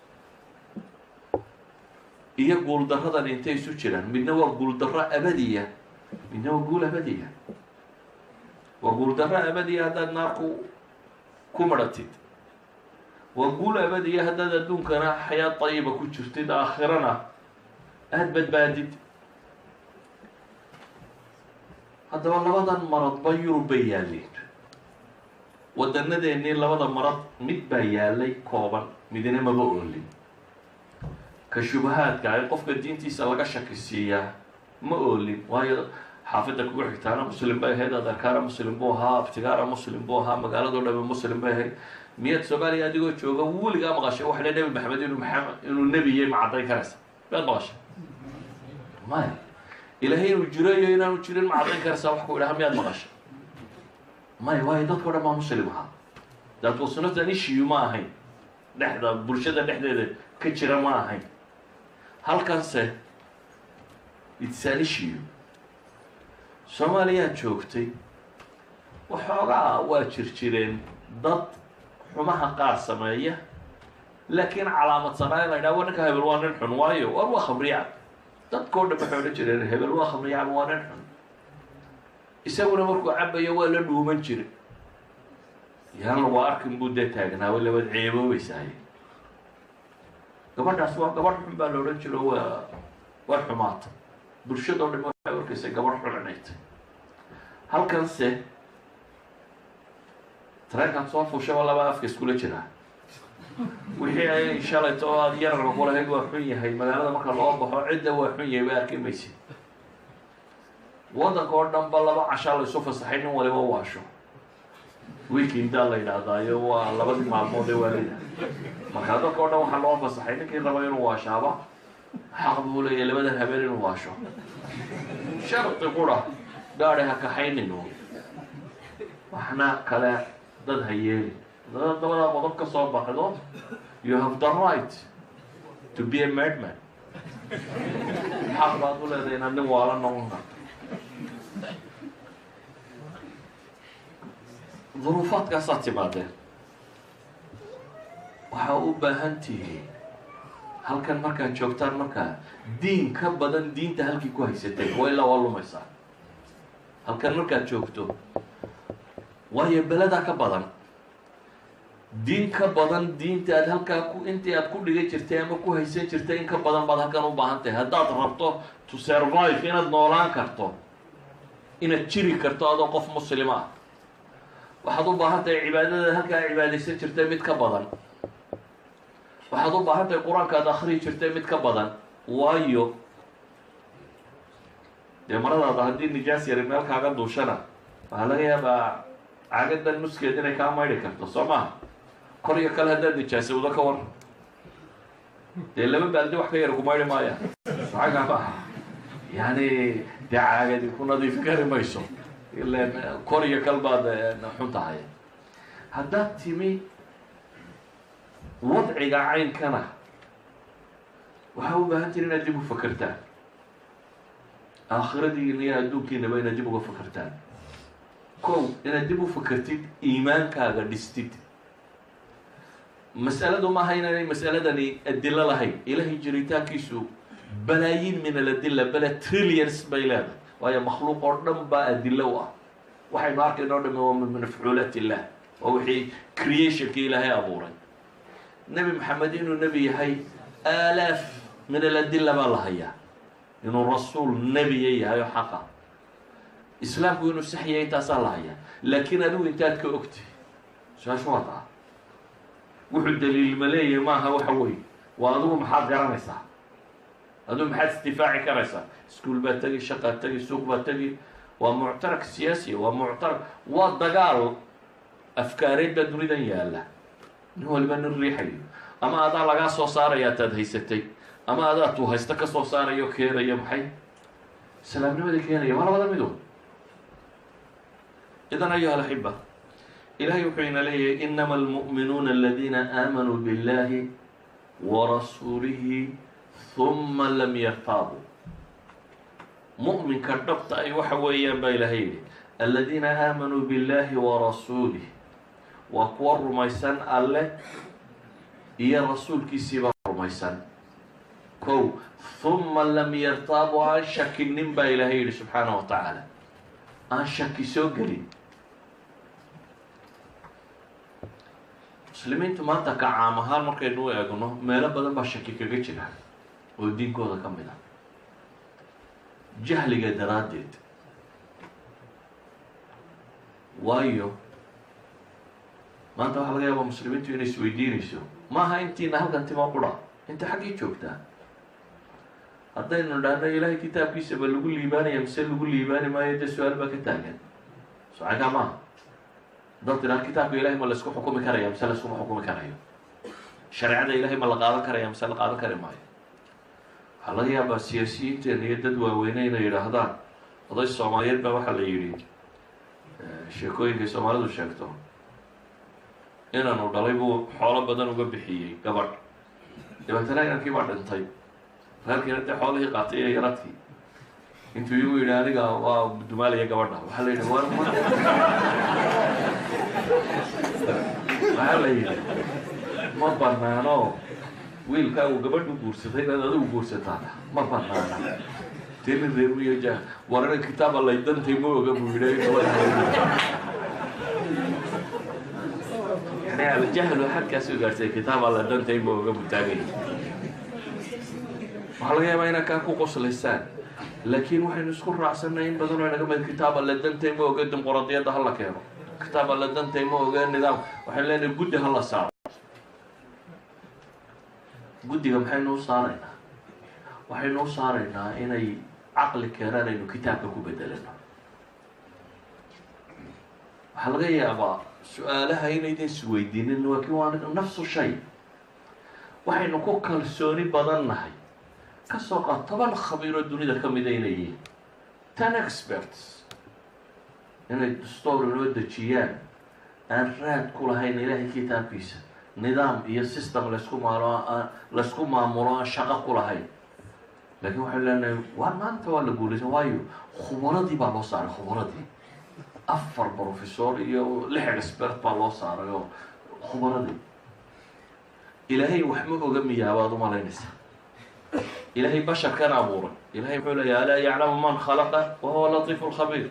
iyo guuldarradan intay isu jiraan midna waa guuldarro abadiya midna waa guul abadiya waa guuldarro abadiya haddaad naarku ku maratid waa guul abadiya haddaad adduunkana xayaad dayiba ku jirtid aakhirana aada badbaadid haddaba labadan maradba yurub bay yaalleen wadanadeennii labada marad mid baa yaalay kooban midna maba oolin ka shubahaadka ay qofka diintiisa laga shaki siiyaa ma oolin waayo xaafidda kugu xigtaana muslim bay ahayd adarkaana muslim buu ahaa abtigaara muslim buu ahaa magaaladoo dhame muslim bay ahayd miyaad soomaaliya adigoo jooga weligaa maqashay waxa le nebi maxamed inuu maxamed inuu nebiyey ma caddayn karaysa miyaad maqashay maya ilaahay inuu jiro iyo inaanu jirin ma caddayn karaysaa wax ku idhaha miyaad maqashay maya waayo dadkao dhan baa muslim ahaa that was not an issue ma ahayn dhexda bulshada dhexdeeda ka jira ma ahayn halkanse it's an issue soomaaliyaad joogtay waxoogaa waa jir jireen dad xumaha qaar sameeya laakiin calaamadsanaa in la ydhaha wa ninka hebel waa nin xun waayo war waa khamriyacab dadkao dhan waxay odhan jireen hebel waa khamriyacab waa nin xun isaguna markuu cabayo waa la dhuuman jiray yaan lagu arkin buu dee taagnaa way labad ceeboobaysahay gabadhaas waa gabadh xun baa la odhan jiro waa waa xumaata bulshadoo dhan waxay arkaysay gabadh xun inaytay halkanse tareenkaad soo fuushaba laba afka iskula jiraa wixii ay shalayto oo aada yararka kulahayd waa xun yahay magaalada marka loo baxo cidda waa xun yahay ba arki maysid waddanka oo dhan ba laba cashaa la isu fasaxay nin waliba waasho weekendaa la yidhaahdaayo waa labadii maalmood ee waalida markaa dadka o dhan waxaa loo fasaxay ninkii raba inuu waashaaba xaq buu leeyahy labadan habeen inuu waasho shardi qura gaadi ha kaxayninu waxna kale dad ha yeeli dad dabadaa qodob ka soo baxdo you have the right to be a madman xaq baad u leedahay inaad nin waala noqon karto duruufaadkaasaad timaadeen waxaa u baahan tihiin halkan markaad joogtaan markaa diin ka badan diinta halkii ku haysateen waa ilaa waa lumaysaa halkan markaad joogto waayo beladaa ka badan diin ka badan diinta aad halkaa ku intii aad ku dhigan jirtay ama ku haysan jirtay in ka badan baad halkan u baahan tahay haddaad rabto to survive inaad noolaan karto inaad jiri karto adoo qof muslima ah waxaad u baahan tahay cibaadada halkaa cibaadaysan jirtay mid ka badan waxaad u baahan tahay qur-aanka aad akriyi jirtay mid ka badan waayo dee maradaada haddii nijaas yari meel kaaga duushana waxaa laga yaabaa cagadan nuskeed inay kaa maydhi karto soo maha kor iyo kale haddaad nijaasowdo ka war dee laba baaldi wax ka yar ku maydhi maaya maxagaa maaha yani dee caagadi ku nadiifi kari mayso ilan kor iyo kal baad xun tahay haddaad timi wadciga caynkana waxaa u baahan tiri inaad dib u fakertaan aakhiradiina iyo adduunkiinaba inaad dib uga fakertaan kow inaad dib u fakertid iimaankaaga dhistid masaladu maaha inaanay masaladani adilo lahayn ilahay jiritaankiisu balaayiin min aladilla bale trillions bay leedahay waayo makhluuq oo dhan baa adilo u ah waxaynu arkayno o dhami waa min mafcuulaat illah waa wixii creationkii ilaahay abuuray nebi maxamed inuu nebi yahay aalaaf min aladilla baa la hayaa inuu rasuul nebiya yahay oo xaqa islaamku inuu sax yahay intaasaa la hayaa laakiin adigu intaad ka ogtay su-aasha waa taa wuxuu daliil ma leeyahay maaha waxa weeye waa adigu maxaad garanaysaa adigu maxaad isdifaaci karaysaa iskuol baad tegi shaqaad tegi suuq baad tegi waa muctarak siyaasiya waa muctarak waa dagaal afkaareed baa dunidan yaalla nin waliba nin riixayo ama adaa lagaa soo saaraya ataad haysatay ama adaa tuu haysta ka soo saarayo keenaya maxay islaamnimada keenaya waa labada midood idan ayuha alaxiba ilahay wuxuu ina leeyahay inama almu'minuuna aladiina aamanuu biاllahi warasuulihi huma lam yartaabuu mu'minka dhabta ay waxa weeyaan baa ilahay yidhi aladiina aamanuu biاllahi warasuulih waa kuwa rumaysan alle iyo rasuulkiisiibaa rumaysan kow huma lam yartaabuu aan shakinin baa ilaahay yidhi subxaana wa tacaala aan shaki soo gelin muslimiintu maanta ka caam ahaan markaynu u eegno meelo badan baa shaki kaga jira oo diinkooda ka mid ah jahliga daraaddeed waayo maanta waxaa laga yaabaa muslimiintu inay isweydiinayso maaha intiina halkan tima qura inta xaggii joogtaa haddaynu dhahno ilaahay kitaabkiisa ba lagu liibaanaya mise lagu liibaani maayo dee su-aal baa ka taagan socagaa maaha haddaad tidhaha kitaabka ilahay ma laysku xukumi karaya mise layskuma xukumi karayo shareecada ilahay ma la qaadan karaya mise la qaadan kari maayo waxaa laga yaabaa siyaasiyiinteena iyo dad waaweyne inay yidhaahdaan oday soomaaliyeed baa waxaa la yidhi sheekooyinkay soomaalidu sheegto inanu dhalay buu xoolo badan uga bixiyey gabadh dabeetana inankii baa dhintay reerkiina dee xoolihii qaatay iyo yaradkii intuu iyagu yidhi aniga waa dumaalaya gabadha waxaa la yidhi war ma waxaa la yidhi ma banaano wiilkaagu gabadhu guursatay inaad adigu guursataa ma banaana teni reermiyo ja warana kitaaba lay dantay ma oga buu yidhi yani aljahlu xadkaas u gaartay kitaab alla dantay ma oga butaagay waxaa laga yaabaa inaa kaa ku qoslaysaan laakiin waxaynu isku raacsanay in badan oo inaga mid kitaab alla dantay ma oga dimuqraadiyadda hala keeno kitaab alla dantay ma oga nidaam waxaynu leenahay guddi hala saaro guddiga maxaynu u saaraynaa waxaynu u saaraynaa inay caqli keenaan aynu kitaabka ku bedelano waxaa laga yaabaa su-aalaha inaydan isweydiinin laakiin waa nafsu shay waxaynu ku kalsooni badan nahay kasoo qaad toban khabiiroo dunida ka mida inay yihiin ten experts inay dastoor inoo dejiyaan aan raad ku lahayn ilaahay kitaabkiisa nidaam iyo system laysku maalo laysku maamulo aan shaqo ku lahayn laakiin waxaynu leenahay waa maanta waa la guulaysan waayo khubaradii baa loo saaray khubaradii afar professor iyo lix expert baa loo saaray oo khubaradii ilaahay wax ma oga miyaabaad umalaynaysaa ilaahay basharkan abuuray ilahay wuxuu leeya alaa yaclamu man khalaqa wa huwa latiifu lkhabiir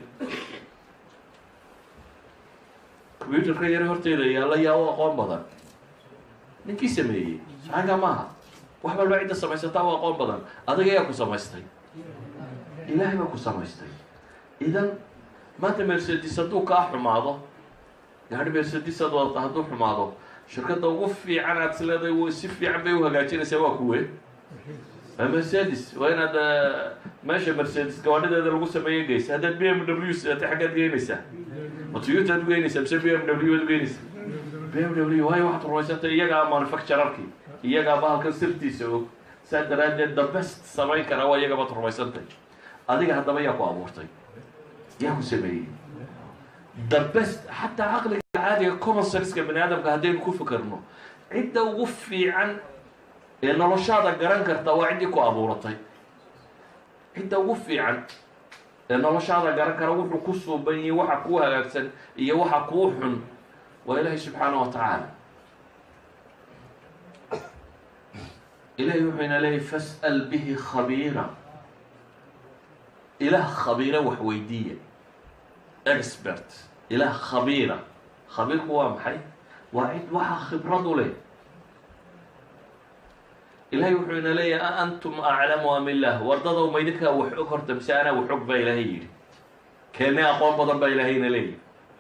combyuterka yare horteeda yaalla yaa u aqoon badan ninkii sameeyey saxanka maaha wax walba cidda samaysataa u aqoon badan adiga yaa ku samaystay ilaahay baa ku samaystay idan maanta mercedes hadduu kaa xumaado gaari mercedes aad wadata hadduu xumaado shirkadda ugu fiican aad is leedahay w si fiican bay u hagaajinaysaa waa kuwe waa mercedes waa inaad meesha mercedes gawaadhadeeda lagu sameeyo geysa haddaad b m w sidatay xaggaad geynaysaa ma toyota ad ugeynaysaa mise b m w ad ugeynaysaa b m w waayo waxaad rumaysantay iyagaa manufacturarki iyagaa bahalkan sirtiisa og saa daraaddeed the best samayn karaa waa iyaga baad rumaysantay adiga haddaba yaa ku abuurtay yaa ku sameeyey the best xataa caqliga caadiga common senska bani aadamka haddaynu ku fikerno cidda ugu fiican ee noloshaada garan karta waa ciddii ku abuuratay cidda ugu fiican ee noloshaada garan kara wuxuu ku suuban yihi waxa kuu hagaagsan iyo waxa kuu xun waa ilaahay subxaana wa tacaala ilahay wuxuu ina leeyahy fas'al bihi khabiira ilaah khabiira wax weydiiya expert ilaah khabiira khabiirku waa maxay waa cid waxaa khibrad u leh ilahay wuxuu ina leeyahay a antum aclamu am illah wardadow ma idinkaa wax og horta mise anaa wax og baa ilaahay yidhi keenne aqoon badan baa ilaahay ina leeyahy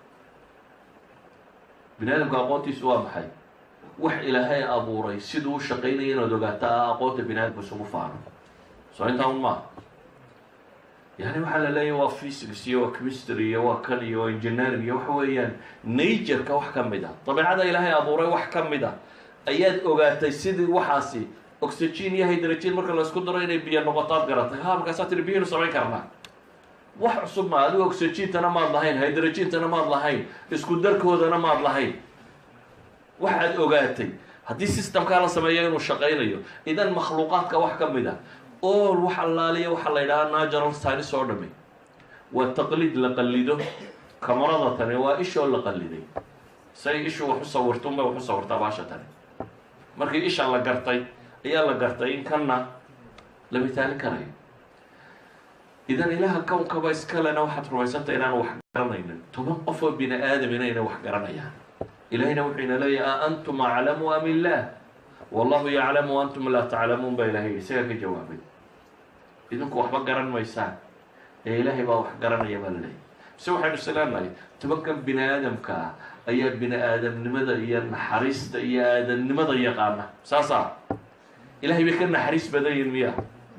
bini aadamka aqoontiisu waa maxay wax ilaahay abuuray siduu u shaqaynaya inaad ogaato a aqoonta bini aadamka isugu faano soo intaa un maaha yani waxaa la leeyahy waa physics iyo waa chemistry iyo waa kan iyo waa engineering iyo waxa weeyaan nature-ka wax ka mid a dabeicada ilaahay abuuray wax ka mid a ayaad ogaatay sidii waxaasi oxygen iyo hydrogen marka laisku daro inay biyo noqotaad garatay ha markaasaa tiri biyaynu samayn karnaa wax cusub ma adigo oxygentana maad lahayn hydrogentana maad lahayn isku darkoodana maad lahayn waxaad ogaatay haddii systemkaa la sameeyo inuu shaqaynayo idan makhluuqaadka wax ka mid a all wax allaaliya waxaa la yidhahaa natural science oo dhami waa taqliid la qallido kamarada tani waa ishoo la qalliday say ishu wax u sawirto unbay wax u sawirtaa baasha tani markii isha la gartay ayaa la gartay in kanna la mitaalin karayo idan ilaha kownkaba iskalena waxaad rumaysantay inaan wax garanaynin toban qof oo bini aadam inayna wax garanayaan ilahayna wuxuu ina leeyahy a antum aclamu am illah wallahu yaclamu antum laa taclamuun baa ilahay yidhi isagaa ka jawaabay idinku waxba garan maysaan ee ilaahay baa wax garanaya baa la leeyahy mise waxaynu isleenahay tobankan bini aadamka ah ayaa bini aadamnimada iyo naxariista iyo aadamnimada yaqaana saasa ilahay bay ka naxariis badan yihin miya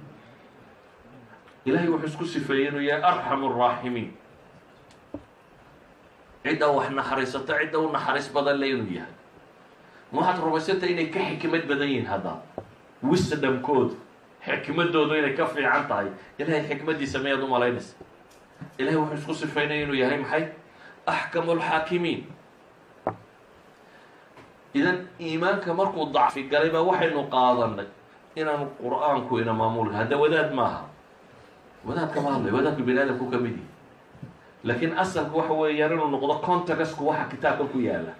ilahay wuxuu isku sifeeyey inuu yahay arxamu araaximiin cidda wax naxariisato cidda u naxariis badan le inuu yahay ma waxaad rumaysanta inay ka xikmad badan yihiin hadda wisdomkoodu xikmadoodu inay ka fiican tahay ilahay xikmadiisa mayaad u malaynaysa ilahay wuxuu isku sifeynaya inuu yahay maxay axkamu lxaakimiin idan iimaanka markuu dacfi galay baa waxaynu qaadanay inaanu qur-aanku ina maamulka hadda wadaad maaha wadaad kama hadlay wadaadku bini aadamku ka mid yihi laakiin asalku waxa weeyaan inuu noqdo contacasku waxa kitaabka ku yaala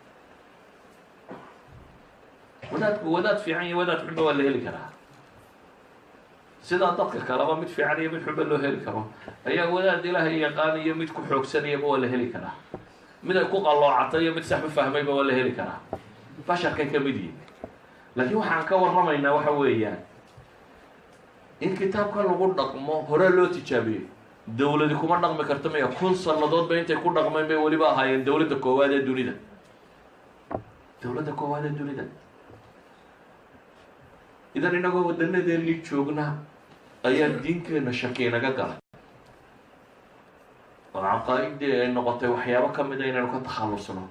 wadaadku wadaad fiican iyo wadaad xunba waa la heli karaa sidaa dadka kaleba mid fiican iyo mid xunba loo heli karo ayaa wadaad ilaahay yaqaan iyo mid ku xoogsanayaba waa la heli karaa mid ay ku qalloocatay iyo mid sax u fahmayba waa la heli karaa basharkay ka mid yihin laakiin waxaan ka warramaynaa waxa weeyaan in kitaabka lagu dhaqmo hore loo tijaabiyey dawladi kuma dhaqmi karta maya kun sannadoodba intay ku dhaqmeen bay weliba ahaayeen dawladda koowaad ee dunida dawladda koowaad ee dunida idan inagoo wadanadeennii joogna ayaa diinkeena shaki inaga galay oo caqaa-idii ay noqotay waxyaabo ka mid a inaynu ka takhallusno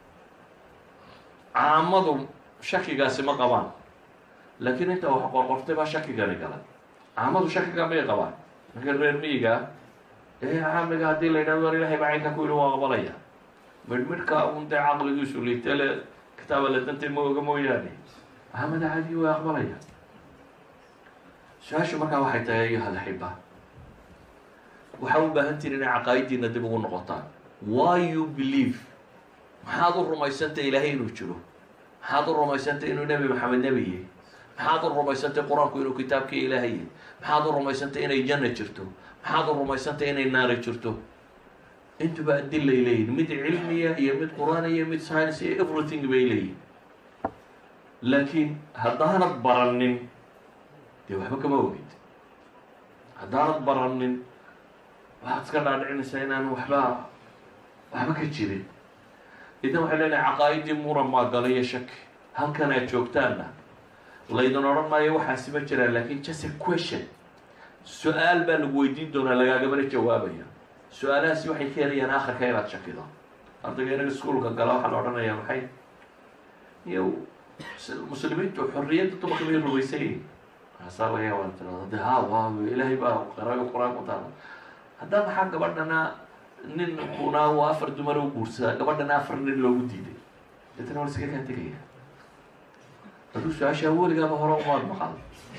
caamadu shakigaasi ma qabaan laakiin inta wax qorqortay baa shakigani galay caamadu shakiga may qabaan marka reer miyiga ee caamiga haddii la yidhahdo war ilahay baa caynka ku yihi waa qabalaya midhmidhka un dee caqligiisu liitale kitaaba la dantay ma oga mooyaane caamada caadii waa aqbalaya su-aashu markaa waxay tahay ayuha alxiba waxaa u baahan tihin inay caqaa'idiina dib ugu noqotaan why you believe maxaad u rumaysantay ilaahay inuu jiro maxaad u rumaysantay inuu nebi maxamed nebi yahay maxaad u rumaysantay qur-aanku inuu kitaabkii ilaahay yahay maxaad u rumaysantay inay janna jirto maxaad u rumaysantay inay naari jirto intuba adilay leeyihin mid cilmiya iyo mid qur-aan iyo mid science iyo everything bay leeyihin laakiin haddaanad baranin dee waxba kama ogid haddaanad baranin waxaad iska dhaadhicinaysaa inaan waxba waxba ka jirin idan waxay leenahay caqaa'idii muran maa gala iyo shaki halkan aad joogtaanna laydin odhan maayo waxaasi ma jiraan laakin just a question su-aal baa lagu weydiin doonaa lagaagamana jawaabaya su-aalahaasi waxay keenayaan akhirka inaad shakido ardayga inaga iskuolka gala waxaa la odhanayaa maxay iyo muslimiintu xorriyadda dumarka bay rumaysan yihin maasaa laga yaaba tirada de ha waa ilaahay baa qaraga qur-aan ku taala haddaa maxaa gabadhana nin kunaa waa afar dumar u guursadaa gabadhana afar nin loogu diiday deetana waa iskaga kaa tegaya aduu su-aashaa weligaaba hore umaad maqal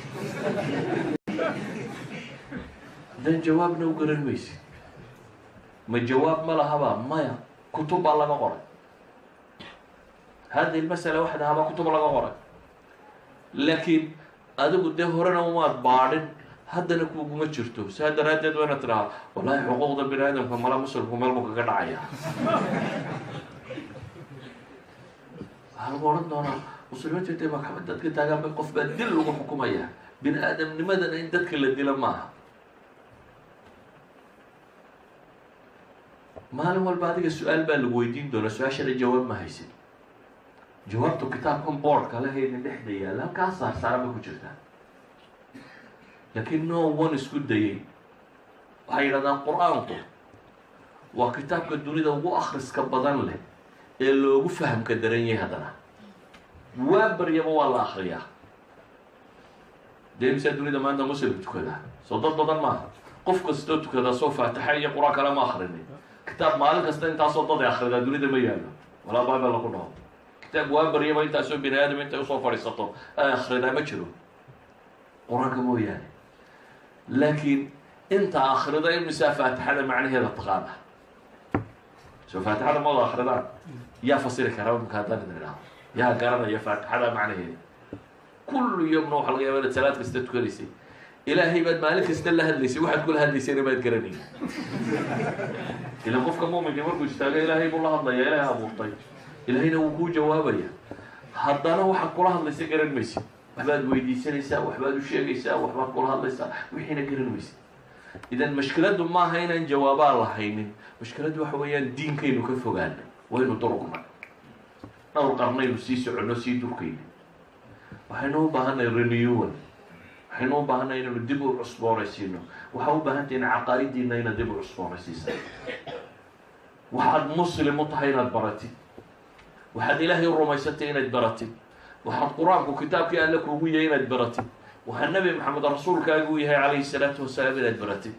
haddaan jawaabna u garan maysid ma jawaab ma lahaba maya kutub baa laga qoray hadi lmasala waxda habaa kutub laga qoray laakiin adigu dee horena umaad baadhin haddana kuguma jirto saa daraaddeed waa inaad tidhahaa wallahi xuquuqda bini aadamka mala muslimku meel buu kaga dhacaya waxaa lagu odhan doonaa muslimiintu intay maxkamad dadka taagaan bay qof baa dil lagu xukumaya bini aadamnimadana in dadka la dila maaha maalin walba adiga su-aal baa lagu weydiin doonaa su-aashana jawaab ma haysid jawaabtu kitaabkan boardka lahaynin dhexda yaalla halkaa saarsaaran bay ku jirtaa laakiin no one isku dayay waxay yidhahdaan qur-aanku waa kitaabka dunida ugu akhriska badan leh ee loogu fahamka daran yahay haddana waa baryaba waa la akriyaa dee imsaa dunida maanta muslim tukadaa soo dad badan maaha qof kastoo tukadaa soo faatixa iyo qur-aan kale ma akrinin kitaab maalin kasta intaasoo dad ay akridaa dunida ma yaallo walaa bible laku dhaho kitaab waa baryaba intaasoo bini aadam intay usoo fadhiisato ay akridaa ma jiro qur-aanka mooyaane laakiin inta akrida imisaa faatixada macnaheeda taqaana soo faatixada ma wada akridaan yaa fasiri karaa imka haddaan idin idhaho yaa garanaya faatixada macnaheeda kullu yomna waxa laga yaaba inaad salaad kasta tukanaysay ilaahay baad maalin kasta la hadlaysay waxaad kula hadlaysayna baad garanayay ilan qofka muuminka markuu istaago ilaahay buu la hadlaya ilaahay abuurtay ilaahayna wuu kuu jawaabaya haddana waxaad kula hadlaysa garan maysid waxbaad weydiisanaysaa waxbaad u sheegaysaa waxbaad kula hadlaysaa wixiina garan maysid idan mashkiladdu maaha inaan jawaabaa lahaynin mashkiladdu waxa weeyaan diinkaynu ka fogaana waynu durugna dhowr qarnaynu sii soconno sii durkayna waxaynu u baahanay renewal waxaynu u baahanay inaynu dib u cusboonaysiino waxaa u baahantay in caqaa'idiina inaad dib u cusboonaysiisa waxaad muslim u tahay inaad baratid waxaad ilaahay u rumaysantay inaad baratid waxaad qur-aanku kitaabkii alle kuugu yahay inaad baratid waxaa nebi maxamed rasuulkaagu yahay calayhi salaatu wasalaam inaad baratid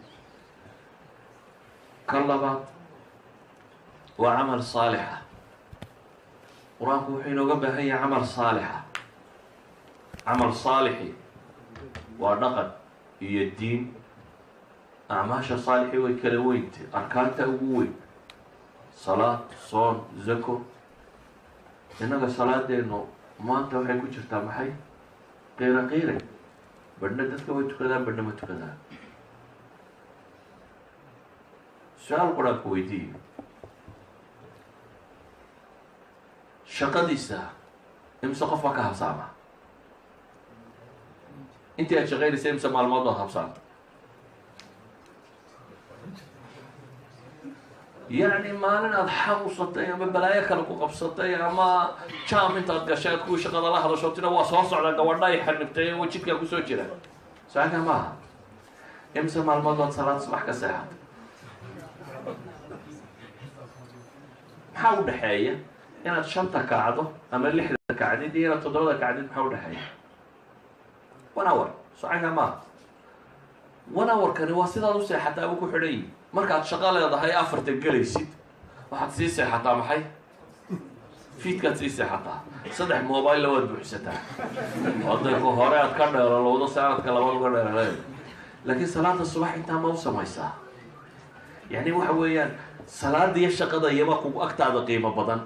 ka labaad waa camal saalixa qur-aanku wuxuu inooga baahan yahay camal saalixa camal saalixi waa dhaqan iyo diin acmaasha saalixi way kala weyntay arkaanta ugu weyn salaad soon zako innaga salaadeenu maanta waxay ku jirtaa maxay qiira qiire badhna dadka way tukadaan badhna ma tukadaan su-aal qur-aanku weydiiyo shaqadiisa imse qof baa ka habsaama intii aad shaqaynaysa imse maalmood baad habsaanta yacni maalin aada xanuusatay ama balaayo kale ku qabsatay ama jam intaad gashay aad kuwii shaqada la hadasho tina waa soo socda gabadha ay xanibtay oo jidkaa kusoo jira saaka maaha imse maalmood baad salaad subax ka seexatay maxaa u dhexeeya inaad shanta kacdo ama lixda kacdid iyo inaad toddobada kacdid maxaa udhexeeya one hour socanka maaha one hour-kani waa sidaad u seexataa buu ku xidhan yihi markaad shaqo leedahay afarta gelaysid waxaad sii seexataa maxay fiidkaad sii seexataa saddex mobile waad buuxsataa odayku hore aad ka dheeralowdo sanadka labaad uga dheeraleed laakiin salaada subax intaa ma u samaysaa yani waxa weeyaan salaada iyo shaqada iyaba kugu agtaada qiimo badan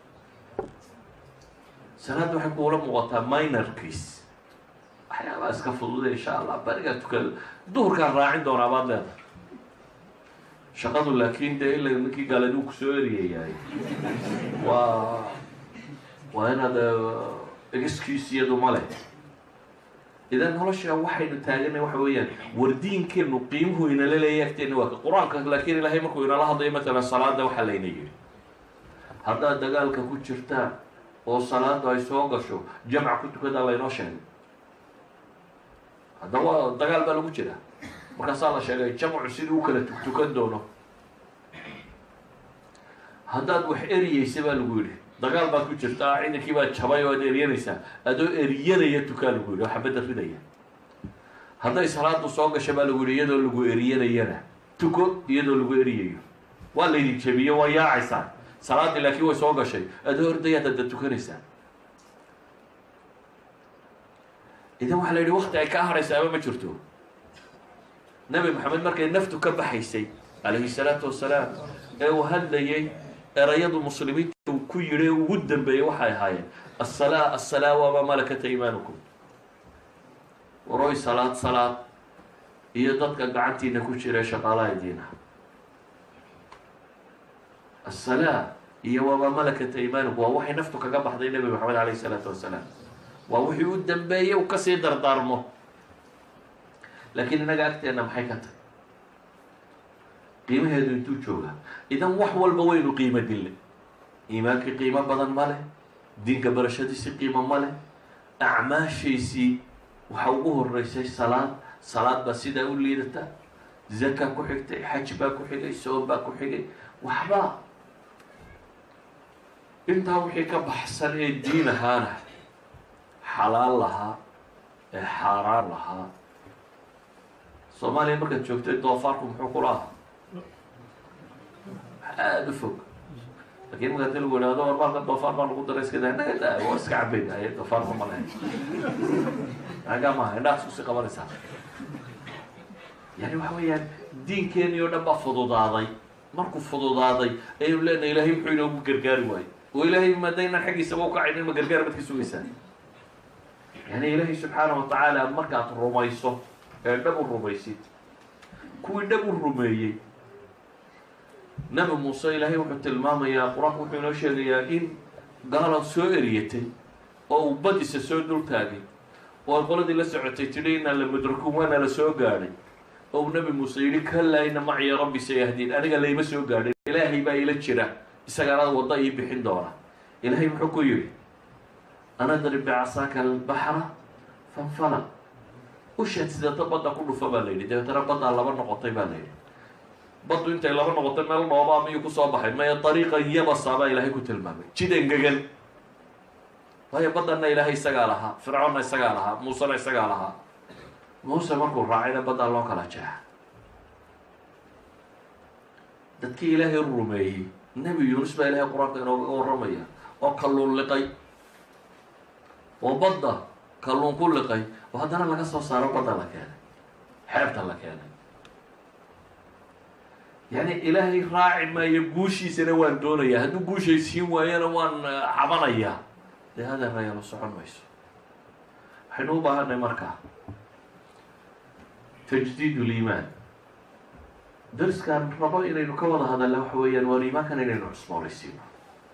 salaadda waxay kuula muuqataa minorkiis waxyaabaa iska fududa insha allah barigaa tukada duhurkaan raacin doonaa baad leedahay shaqadu laakiin dee ila ninkii gaaladuu kusoo eriyayahay waa waa inaad excuse iyadu ma leh idan nolosha waxaynu taaganay waxa weeyaan wardiinkeenu qiimuhu inala leeya agteena waa qur-aanka laakiin ilaahay markuu inala hadlayo matalan salaada waxaa layna yidhi haddaad dagaalka ku jirtaan oo salaada ay soo gasho jamc ku tukadaa laynoo sheegay haddaba dagaal baa lagu jira markaasaa la sheegay jamcu sidii u kala tugtukan doono haddaad wax eriyeysa baa lagu yidhi dagaal baad ku jirtaa ciidankii baad jabay oo ad eryanaysaa adoo eriyanaya tukaa lagu yidhi oo xabadda ridaya hadday salaadu soo gasha baa lagu yidhi iyadoo lagu eriyanayana tuko iyadoo lagu eriyayo waa laydin jabiyo waa yaacaysaa salaaddii laakiin way soo gashay adoo ordayaad hadda tukanaysaa idan waxaa la yidhi wakti ay ka haraysa ama ma jirto nabi maxamed markay naftu ka baxaysay calayhi salaatu wasalaam ee uu hadlayay erayadu muslimiinta uu ku yidhi ugu dambeeyey waxay ahaayeen assalaa assalaa wamaa malakata imaanukum waroy salaad salaad iyo dadka gacantiina ku jira shaqaalaha diina assalaa iyo wamaa malakat imaaniku waa waxay naftu kaga baxday nebi maxamed calayhi isalaatu wasalaam waa wixii u dambeeyey u kasii dardaarmo laakiin innaga agteenna maxay ka tahay qiimaheedu intuu joogaa idan wax walba waynu qiimo dille iimaankii qiimo badan ma leh diinka barashadiisii qiimo ma leh acmaashaysii waxa ugu horeysay salaad salaad baa sidaa u liidata zaka ku xigtay xaj baa ku xigay soom baa ku xigay waxba intaa wixii ka baxsan ee diin ahaana xalaal lahaa ee xaaraan lahaa soomaaliya markaad joogtay doofaarku muxuu kula aha aada u fog lakin markaad lagu ihahdo war maalka doofaar baa lagu daray iska daa naga daa waa iska cabayna ay doofaarka ma lahayn naga maaha indhaas kusi qabanaysaa yani waxa weeyaan diinkeeni oo dhan baa fududaaday markuu fududaaday ayaynu leenahay ilahay muxuu inoogu gargaari waayo oo ilaahay maadaynaan xaggiisaba ukacaynin ma gargaar baad ka sugaysaa yani ilaahay subxaana wa tacaala markaad rumayso ee dhab u rumaysid kuwii dhab u rumeeyey nabi muuse ilaahay wuxuu tilmaamayaa qur-aanku wuxuu inoo sheegayaa in gaala soo eriyatay oo uu badisa soo dul taagay oo ay qoladii la socotay tidhi inaa la mudrakun waana la soo gaadhay oo uu nabi muuse yidhi kalaa ina maciya rabbi sayahdiin aniga layma soo gaadhin ilaahay baa ila jira isagaana wadda ii bixin doona ilaahay muxuu ku yidhi anadrib bicasaaka albaxra fanfala ushaad sidata badda ku dhufa baa la yidhi dabeetana baddaa laba noqotay baa la yidhi baddu intay laba noqotay meel dhoobaa miyuu kusoo baxay maya dariiqan yabasa baa ilaahay ku tilmaamay jid engegan waayo baddanna ilaahay isagaa lahaa fircoonna isagaa lahaa muusena isagaa lahaa muuse markuu raacayna baddaa loo kala jeexa dadkii ilaahay rumeeyey nebi yuunus baa ilahay qur-aanka inooga warramaya oo kalluun liqay oo badda kalluun ku liqay oo haddana laga soo saaro badda la keenay xeebta la keenay yani ilaahay raaci maayo guushiisana waan doonayaa hadduu guushay siin waayana waan cabanayaa dee hadeeraya la socon mayso waxaynu u baahanay markaa tajdiid liimaan dariskaan rabo inaynu ka wada hadalla waxa weeyaan waan iimaankan inaynu cusboonaysiino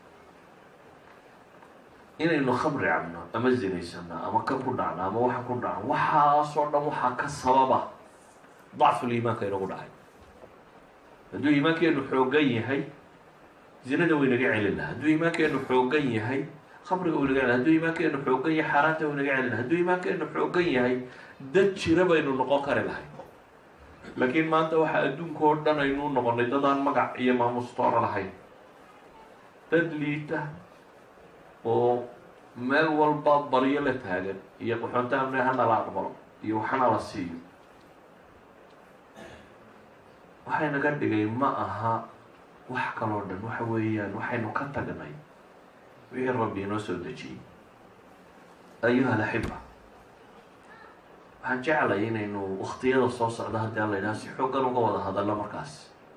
inaynu khamri cabno ama zinaysano ama ka ku dhacno ama waxa ku dhacno waxaasoo dhan waxaa ka sababa dacful iimaanka inagu dhacay hadduu iimaankeenu xoogan yahay zinada waynaga celin laha hadduu iimaankeenu xoogan yahay khamriga waynaga celin hadduu iimaankeenu xoogan yahay xaaraanta waynaga celin laha hadduu iimaankeenu xoogan yahay dad jira baynu noqon kari lahay laakiin maanta waxaa adduunka oo dhan aynu noqonay dadaan magac iyo maamustoora lahayn dad liita oo meel walba baryo la taagan iyo qaxoonta amne hana la aqbalo iyo waxana la siiyo waxay naga dhigay ma aha wax kaloo dhan waxa weeyaan waxaynu ka tagnay wixii rabbi inoo soo dejiyey ayuha alaxiba waxaan jeclay inaynu waktiyada soo socda haddii alla yidhaha si xooggan uga wada hadallo markaas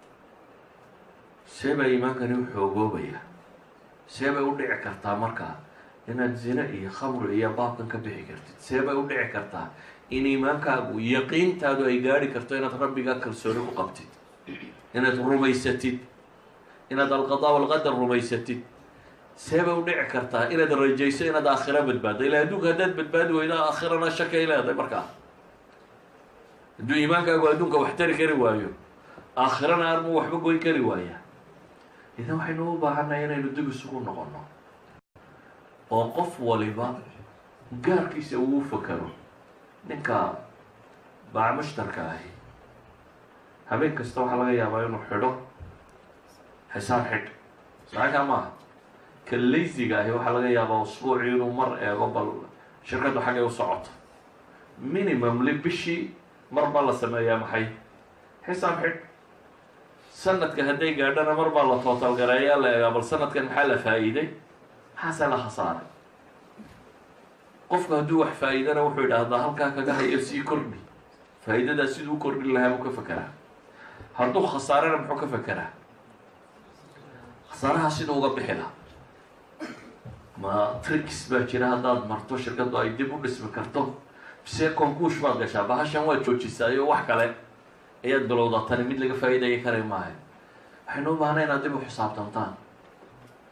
see baa iimaankani u xoogoobaya see bay u dhici kartaa markaa inaad zine iyo khamri iyo baabkan ka bixi kartid see bay u dhici kartaa in iimaankaagu yaqiintaadu ay gaari karto inaad rabbigaa kalsooni ku qabtid inaad rumaysatid inaad alqadaa walqadar rumaysatid see bay u dhici kartaa inaad rajayso inaad aakhira badbaaddo ilaa adduunka haddaad badbaadi weydo aakhirana shakay leedahay markaa hadduu iimaankaagu adduunka wax tari kari waayo aakhirana armuu waxba goyn kari waaya idan waxaynu u baahannahay inaynu dib isugu noqono oo qof waliba gaarkiisa uu fakaro ninka baac mushtarka ahi habeen kasta waxaa laga yaabaa inuu xidho xisaab xidh saxakaa maaha ka laysiga ahi waxaa laga yaabaa usbuucii inuu mar eego bal shirkaddu xaggay u socoto minimum li bishii mar baa la sameeyaa maxay xisaab xidh sanadka hadday gaadhana mar baa la tootal gareeyaa la eegaa bal sanadkan maxaa la faa-iiday maxaase la khasaaray qofku hadduu wax faa-iidana wuxuu idhaahdaa halkaa kaga hayo sii kordhi faa-iidadaa siduu kordhin lahaa buu ka fekeraa hadduu khasaarana muxuu ka fekeraa khasaaraha siduu uga bixi lahaa ma tricks baa jira haddaad marto shirkaddu ay dib u dhismi karto bise conkuush baad gashaa bahashan waad joojisaayo wax kale ayaad bilowdaa tani mid laga faa-iidaya karay maayo waxaynu u baahnay inaad dib u xisaabtantaan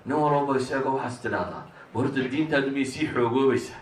nin walbaba isaga waxaas tidhaahdaa horta diintaadu miyay sii xoogoobaysaa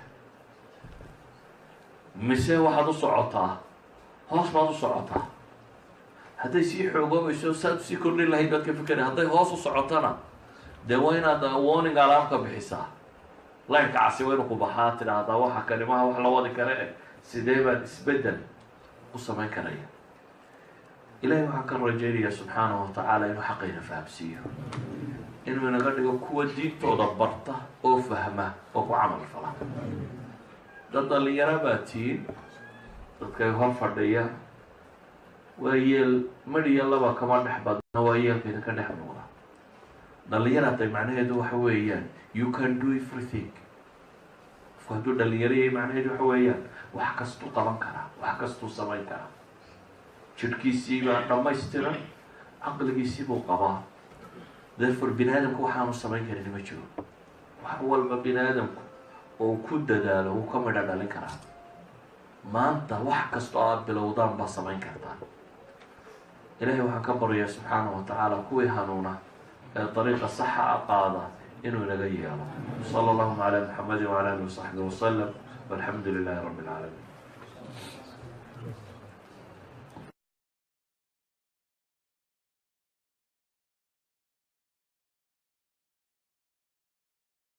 mise waxaad u socotaa hoos baad u socotaa hadday sii xoogoobayso saad usii kordhin lahayd baad ka fikera hadday hoos u socotana dee waa inaad warning alarm ka bixisaa laynka casi waa inu ku baxaa tidhaahdaa waxa kanimaha wax la wadi kare eh sidee baan isbeddel u samayn karaya ilahay waxaan ka rajaynayaa subxaanahu watacaala inuu xaqayna fahamsiiyo inuu inaga dhigo kuwa diintooda barta oo fahma oo ku camal fala dad dhalinyaro baa tihiin dadkay hor fadhiya waa yeel madhiya laba kama dhex badna waa yeelka idinka dhex muuqda dhalinyar hadday macnaheedu waxa weeyaan you can do everything qofku hadduu dhalinyaro yahay macnaheedu waxa weeyaan wax kastuu qaban karaa wax kastuu samayn karaa jidhkiisii baa dhammaystiran caqligiisii buu qabaa therefore bini aadamku waxaanu samayn karin ma jiro wax walba bini aadamku oo ku dadaalo wuu ka midha dhalin karaa maanta wax kastoo aada bilowdaan baa samayn kartaa ilaahay waxaan ka baryaa subxaanahu watacaala kuwii hanuuna ee dariiqa saxa a qaada inuu inaga yeelo sala allahuma calaa muxamadi wacala alihi wasaxbi wasalam walxamdu lilahi rabbi alcaalamiin